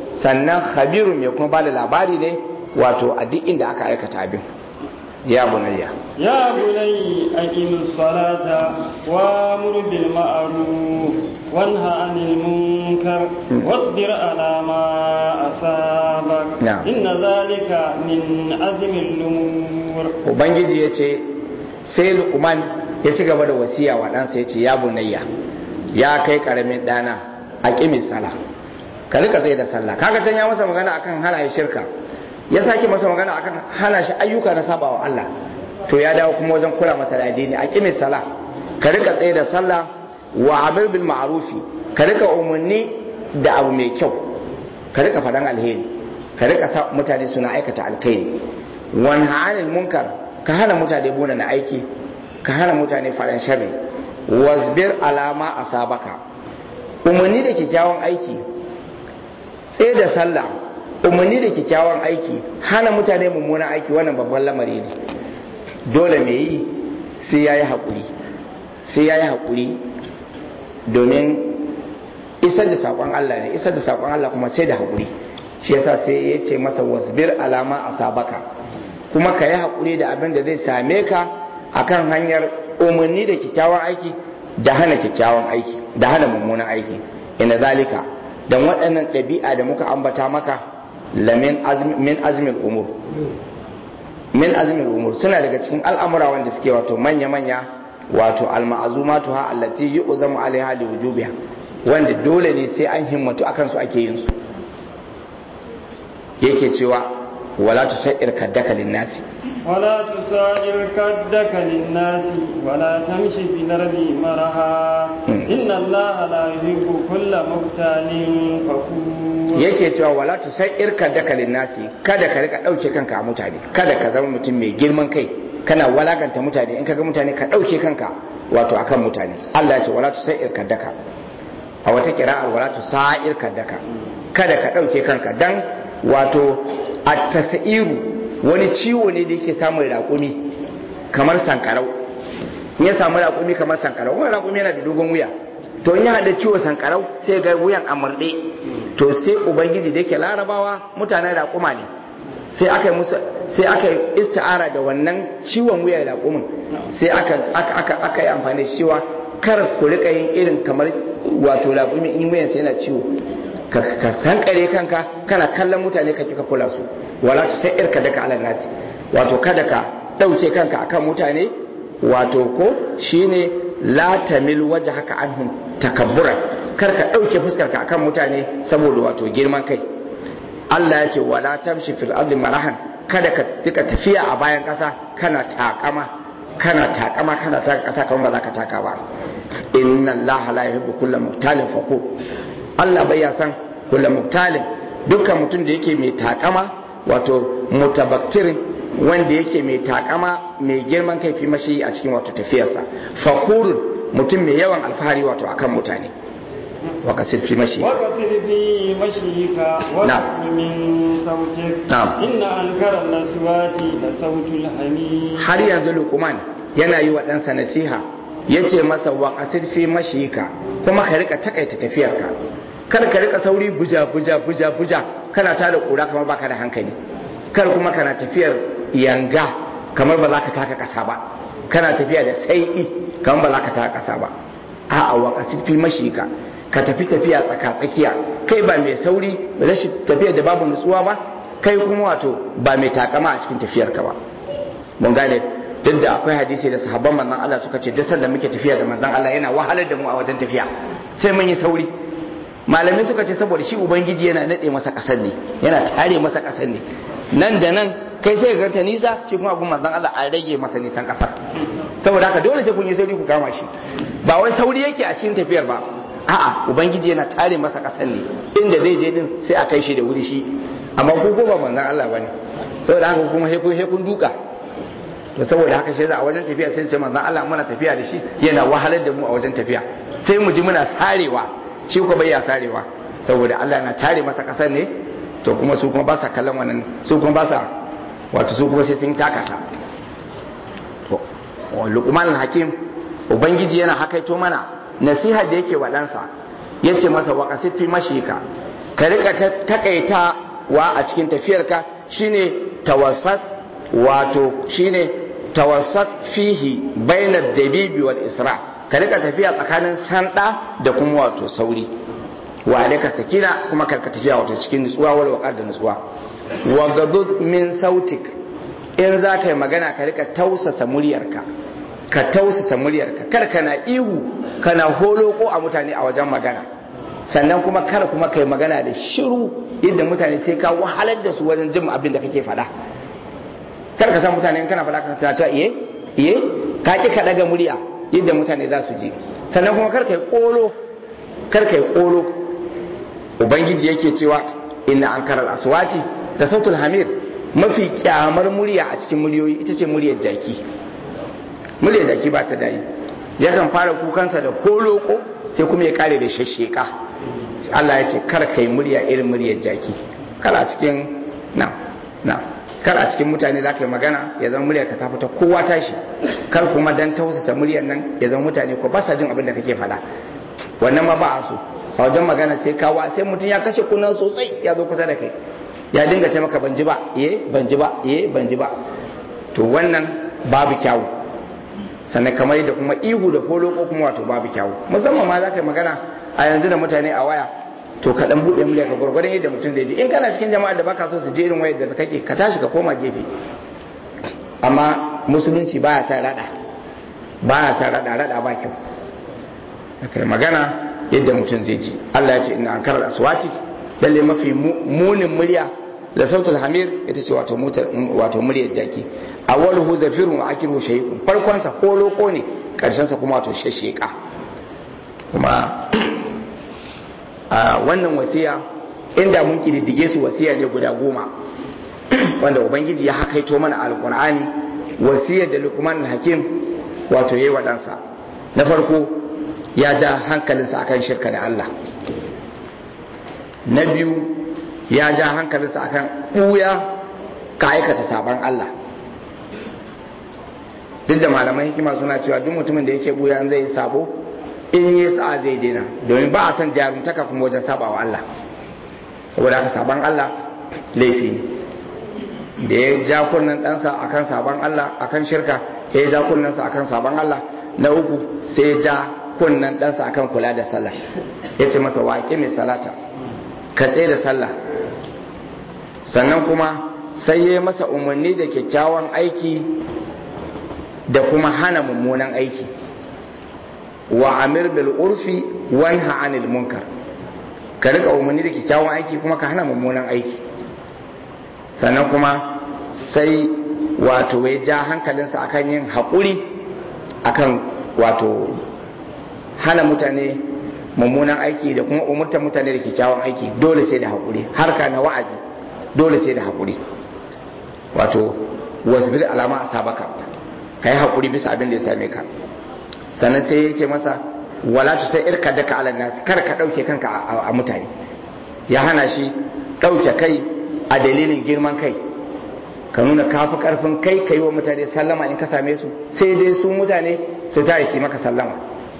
sannan khabirun mai kuma bada labari ne wato a duk inda aka aikata abin ya bunayya يا بني أقم الصلاة وامر بالمعروف وانهى عن المنكر واصبر على ما أصابك نعم. إن ذلك من عزم الأمور ubangiji ya ce sai lukman ya ci gaba da wasiya wa ɗansa ya ce ya bunayya ya kai ƙaramin ɗana a ƙimin sala ka rika tsaye da sallah kaga can ya masa magana akan hana ya shirka ya sake masa magana akan hana shi ayyuka na saba wa Allah to ya dawo kuma wajen kula masa da addini a ƙimin sala ka rika tsaye da sallah wa amir bil ma'rufi ka rika umarni da abu mai kyau ka rika faɗan alheri ka rika sa mutane suna aikata alkhairi wani hannun munkar ka hana mutane buna na aiki ka hana mutane faɗan sharri wasbir alama a sabaka umarni da kyakkyawan aiki tsaye da sallah umarni da kyakkyawan aiki hana mutane mummunan aiki wannan babban lamari ne dole mai yi sai ya yi haƙuri sai ya yi haƙuri domin isar da saƙon Allah ne isar da saƙon Allah kuma sai da haƙuri shi yasa sai ya ce masa wasbir alama a sabaka kuma ka yi haƙuri da abin da zai same ka akan hanyar umarni da kyakkyawan aiki da hana kyakkyawan aiki da hana mummunan aiki ina zalika don waɗannan ɗabi'a da muka ambata maka lamin min azmin umur min azmin umur suna daga cikin al'amura wanda suke wato manya-manya wato alma'azumatu ha allati yu'zamu alaiha li wujubiha wanda dole ne sai an himmatu akan su ake yin su yake cewa wala tusair kaddaka linnasi ولا تسائر كدك للناس ولا تمشي في الأرض مرها إن الله لا يحب كل مختال فخور yake cewa wala tusair kaddaka linnasi kada ka rika dauke kanka a mutane kada ka zama mutum mai girman kai kana walakanta mutane in kaga mutane ka dauke kanka wato akan mutane Allah ya ce wala tusair kaddaka a wata kira'ar wala tusair kaddaka kada ka dauke kanka dan wato at-tasairu wani ciwo ne da yake samun raƙumi kamar sankarau in ya samu raƙumi kamar sankarau wani raƙumi yana da dogon wuya to in ya haɗa ciwo sankarau sai ga wuyan a murɗe to sai ubangiji da yake larabawa mutanen raƙuma ne sai aka yi musu sai aka yi isti'ara da wannan ciwon wuyan raƙumin sai aka aka aka aka yi amfani da cewa kar ku rika yin irin kamar wato raƙumi in wuyan sai yana ciwo ka sankare kanka kana kallon mutane ka kika kula su wala ta sai irka daga alal nasi wato kada ka dauke kanka akan mutane wato ko shine la tamil wajhaka anhum takabbura kar ka dauke fuskar ka akan mutane saboda wato girman kai Allah ya ce wala tamshi fil ardi marahan kada ka tika tafiya a bayan kasa kana takama kana takama kana taka kasa kamar ba za ka taka ba inna allaha la yuhibbu kulla muktalin fakur Allah bai ya san kulla muktalin dukkan mutum da yake mai takama wato mutabaktirin wanda yake mai takama mai girman kai fi mashi a cikin wato tafiyarsa fakurun mutum mai yawan alfahari wato akan mutane wa kasir fi mashi وقصد في مشيك نعم. واغض من صوتك نعم. إن أنكر الأصوات لصوت الحميد har yanzu lukuman yana yi wa ɗansa nasiha ya ce masa wa kasir fi mashika kuma ka rika takaita tafiyarka kar ka rika sauri buja buja buja buja kana tada kura kamar baka da hankali kar kuma kana tafiyar yanga kamar ba za ka taka ƙasa ba kana tafiya da sai'i kamar ba za ka taka ƙasa ba a'a wa kasir fi mashika ka tafi tafiya tsaka tsakiya kai ba mai sauri rashin tafiyar da babu nutsuwa ba kai kuma wato ba mai takama a cikin tafiyarka ba mun gane duk da akwai hadisi da sahabban manzon Allah suka ce duk sanda muke tafiya da manzon Allah yana wahalar da mu a wajen tafiya sai mun yi sauri malamai suka ce saboda shi ubangiji yana nade masa kasar ne yana tare masa kasar ne nan da nan kai sai ka ganta nisa shi kuma abun manzon Allah a rage masa nisan kasar saboda haka dole sai kun yi sauri ku kama shi ba wai sauri yake a cikin tafiyar ba a'a ubangiji yana tare masa kasar ne inda zai je din sai a kai shi da wuri shi amma ku ko ba manzon Allah bane saboda haka kuma sai kun sai kun duka to saboda haka sai a wajen tafiya sai sai manzon Allah muna tafiya da shi yana wahalar da mu a wajen tafiya sai mu ji muna sarewa shi ko bai ya sarewa saboda Allah na tare masa kasar ne to kuma su kuma ba sa kallon wannan su kuma ba sa wato su kuma sai sun takata to Luqman hakim ubangiji yana hakaito mana nasiha da yake wa ɗansa ya ce masa wa fi mashika ka rika takaita wa a cikin tafiyarka shine tawassat wato shine tawassat fihi bainar dabibi wal isra ka rika tafiya tsakanin sanda da kuma wato sauri wa alaika sakina kuma karka tafiya wato cikin nutsuwa wal waqar da nutsuwa wa gadud min sautik in za ka yi magana ka rika tausasa muryarka ka tausasa muryarka kar kana ihu kana holoko a mutane a wajen magana sannan kuma kar kuma kai magana da shiru yadda mutane sai ka wahalar da su wajen jin abin da kake faɗa kar ka san mutane in kana faɗa kan sa cewa iye iye ka ki ka daga murya yadda mutane za su ji sannan kuma kar kai kolo kar kai kolo ubangiji yake cewa inna ankaral aswati da sautul hamir mafi kyamar murya a cikin muryoyi ita ce muryar jaki muryar jaki ba ta dayi yakan fara kukansa da koloko sai kuma ya kare da shasheka Allah ya ce kar kai murya irin muryar jaki kar a cikin na na kar a cikin mutane za ka yi magana ya zama muryar ka ta fita kowa tashi kar kuma dan tausasa muryar nan ya zama mutane ko ba sa jin abin da kake faɗa wannan ma ba a so a wajen magana sai kawa sai mutum ya kashe kunan sosai ya zo kusa da kai ya dinga ce maka ban ji ba eh ban ji ba eh ban ji ba to wannan babu kyawu sannan kamar da kuma ihu da folo ko kuma wato babu kyawu musamman ma za ka yi magana a yanzu da mutane a waya to ka dan buɗe murya ka gwargwadon yadda mutum zai ji in kana cikin jama'a da baka so su je irin wayar da kake ka tashi ka koma gefe amma musulunci baya sa rada baya sa rada rada ba kyau kai magana yadda mutum zai ji Allah ya ce ina an karar aswati lalle mafi munin murya da sautul hamir ita ce wato wato muryar jaki awwaluhu zafirun wa akiru shay'un farkon sa ko loko ne karshen sa kuma wato shasheka kuma a wannan wasiya inda mun kididdige su wasiya ne guda goma wanda ubangiji ya hakaito mana alqur'ani wasiyar da luqman hakim wato yayi wa ɗansa na farko ya ja hankalinsa akan shirka da Allah na biyu ya ja hankalinsa akan ɓuya ka aikata sabon Allah duk da malaman hikima suna cewa duk mutumin da yake ɓuya zai yi sabo in yi sa'a zai daina domin ba a san jarumtaka kuma wajen saba wa Allah saboda haka sabon Allah laifi ne da ya ja kunnen ɗansa akan sabon Allah akan shirka ya ja kunnensa akan sabon Allah na uku sai ya ja kunnen ɗansa akan kula da sallah ya ce masa waƙe mai salata ka tsaye da sallah sannan kuma sai ya masa umarni da kyakkyawan aiki da kuma hana mummunan aiki wa amir bil urfi wanha anil munkar ka rika umarni da kyakkyawan aiki kuma ka hana mummunan aiki sannan kuma sai wato ya ja hankalinsa akan yin haƙuri akan wato hana mutane mummunan aiki da kuma umurtar mutane da kyakkyawan aiki dole sai da haƙuri harka na wa'azi dole sai da haƙuri wato wasbir alama a sabaka ka yi haƙuri bisa abin da ya same ka sannan sai ya ce masa wala tu sai irka daka ala nasi kar ka ɗauke kanka a mutane ya hana shi ɗauke kai a dalilin girman kai ka nuna kafi karfin kai ka yi wa mutane sallama in ka same su sai dai su mutane su ta yi maka sallama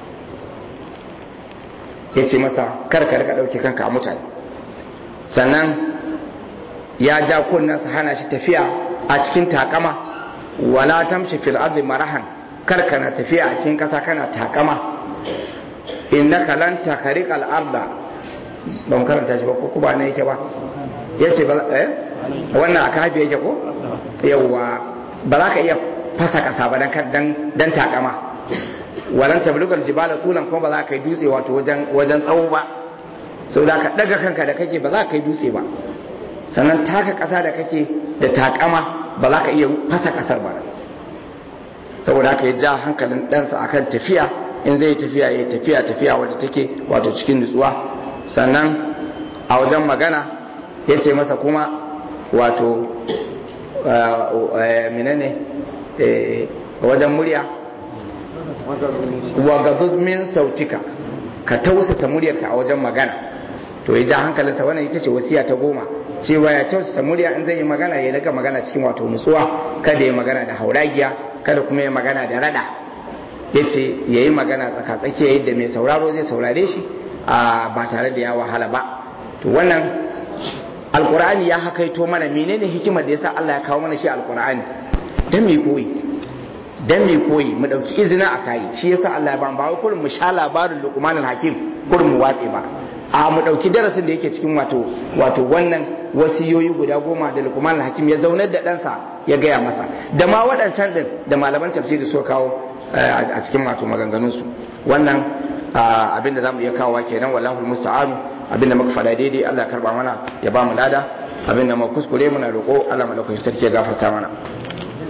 ya ce masa kar ka rika ɗauke kanka a mutane sannan ya ja kunnensa hana shi tafiya a cikin takama wala tamshi fil ardi marahan kar kana tafiya a cikin kasa kana takama innaka lan takriqa al arda ban karanta shi ba ko ba ne yake ba yace ba eh wannan aka hafi yake ko yawa ba za ka iya fasa kasa ba dan dan takama walan tablugal jibala tulan kuma ba za ka yi dutse wato wajen wajen tsawo ba sau da ka daga kanka da kake ba za ka yi dutse ba sannan taka kasa da kake da takama ba za ka iya fasa kasar ba saboda haka ya ja hankalin ɗansa akan tafiya in zai tafiya ya tafiya tafiya wadda take wato cikin nutsuwa sannan a wajen magana ya ce masa kuma wato menene wajen murya wa min sautika ka tausasa muryarka a wajen magana to ya ja hankalinsa wannan ita ce wasiya ta goma cewa ya tausasa murya in zai yi magana ya daga magana cikin wato nutsuwa kada ya magana da hauragiya kada kuma ya magana da rada ya ce ya yi magana tsakatsakiya yadda mai sauraro zai saurare shi ba tare da ya wahala ba to wannan alkur'ani ya hakaito mana menene hikimar da yasa Allah ya kawo mana shi alkur'ani dan me koyi dan me koyi mu dauki izina a kai shi yasa Allah ya ba ba wai kurin mu sha labarin Luqmanul Hakim kurin mu watse ba a mu dauki darasin da yake cikin wato wato wannan wasiyoyi guda goma da Luqmanul Hakim ya zaunar da ɗansa ya gaya masa da ma waɗancan din da malaman tafsiri suka kawo a cikin wato maganganun su wannan abin da zamu iya kawowa kenan wallahu musta'an abin da muka faɗa daidai Allah ya karba mana ya ba mu lada abin da mu kuskure muna roƙo Allah madaukakin sarki ya gafarta mana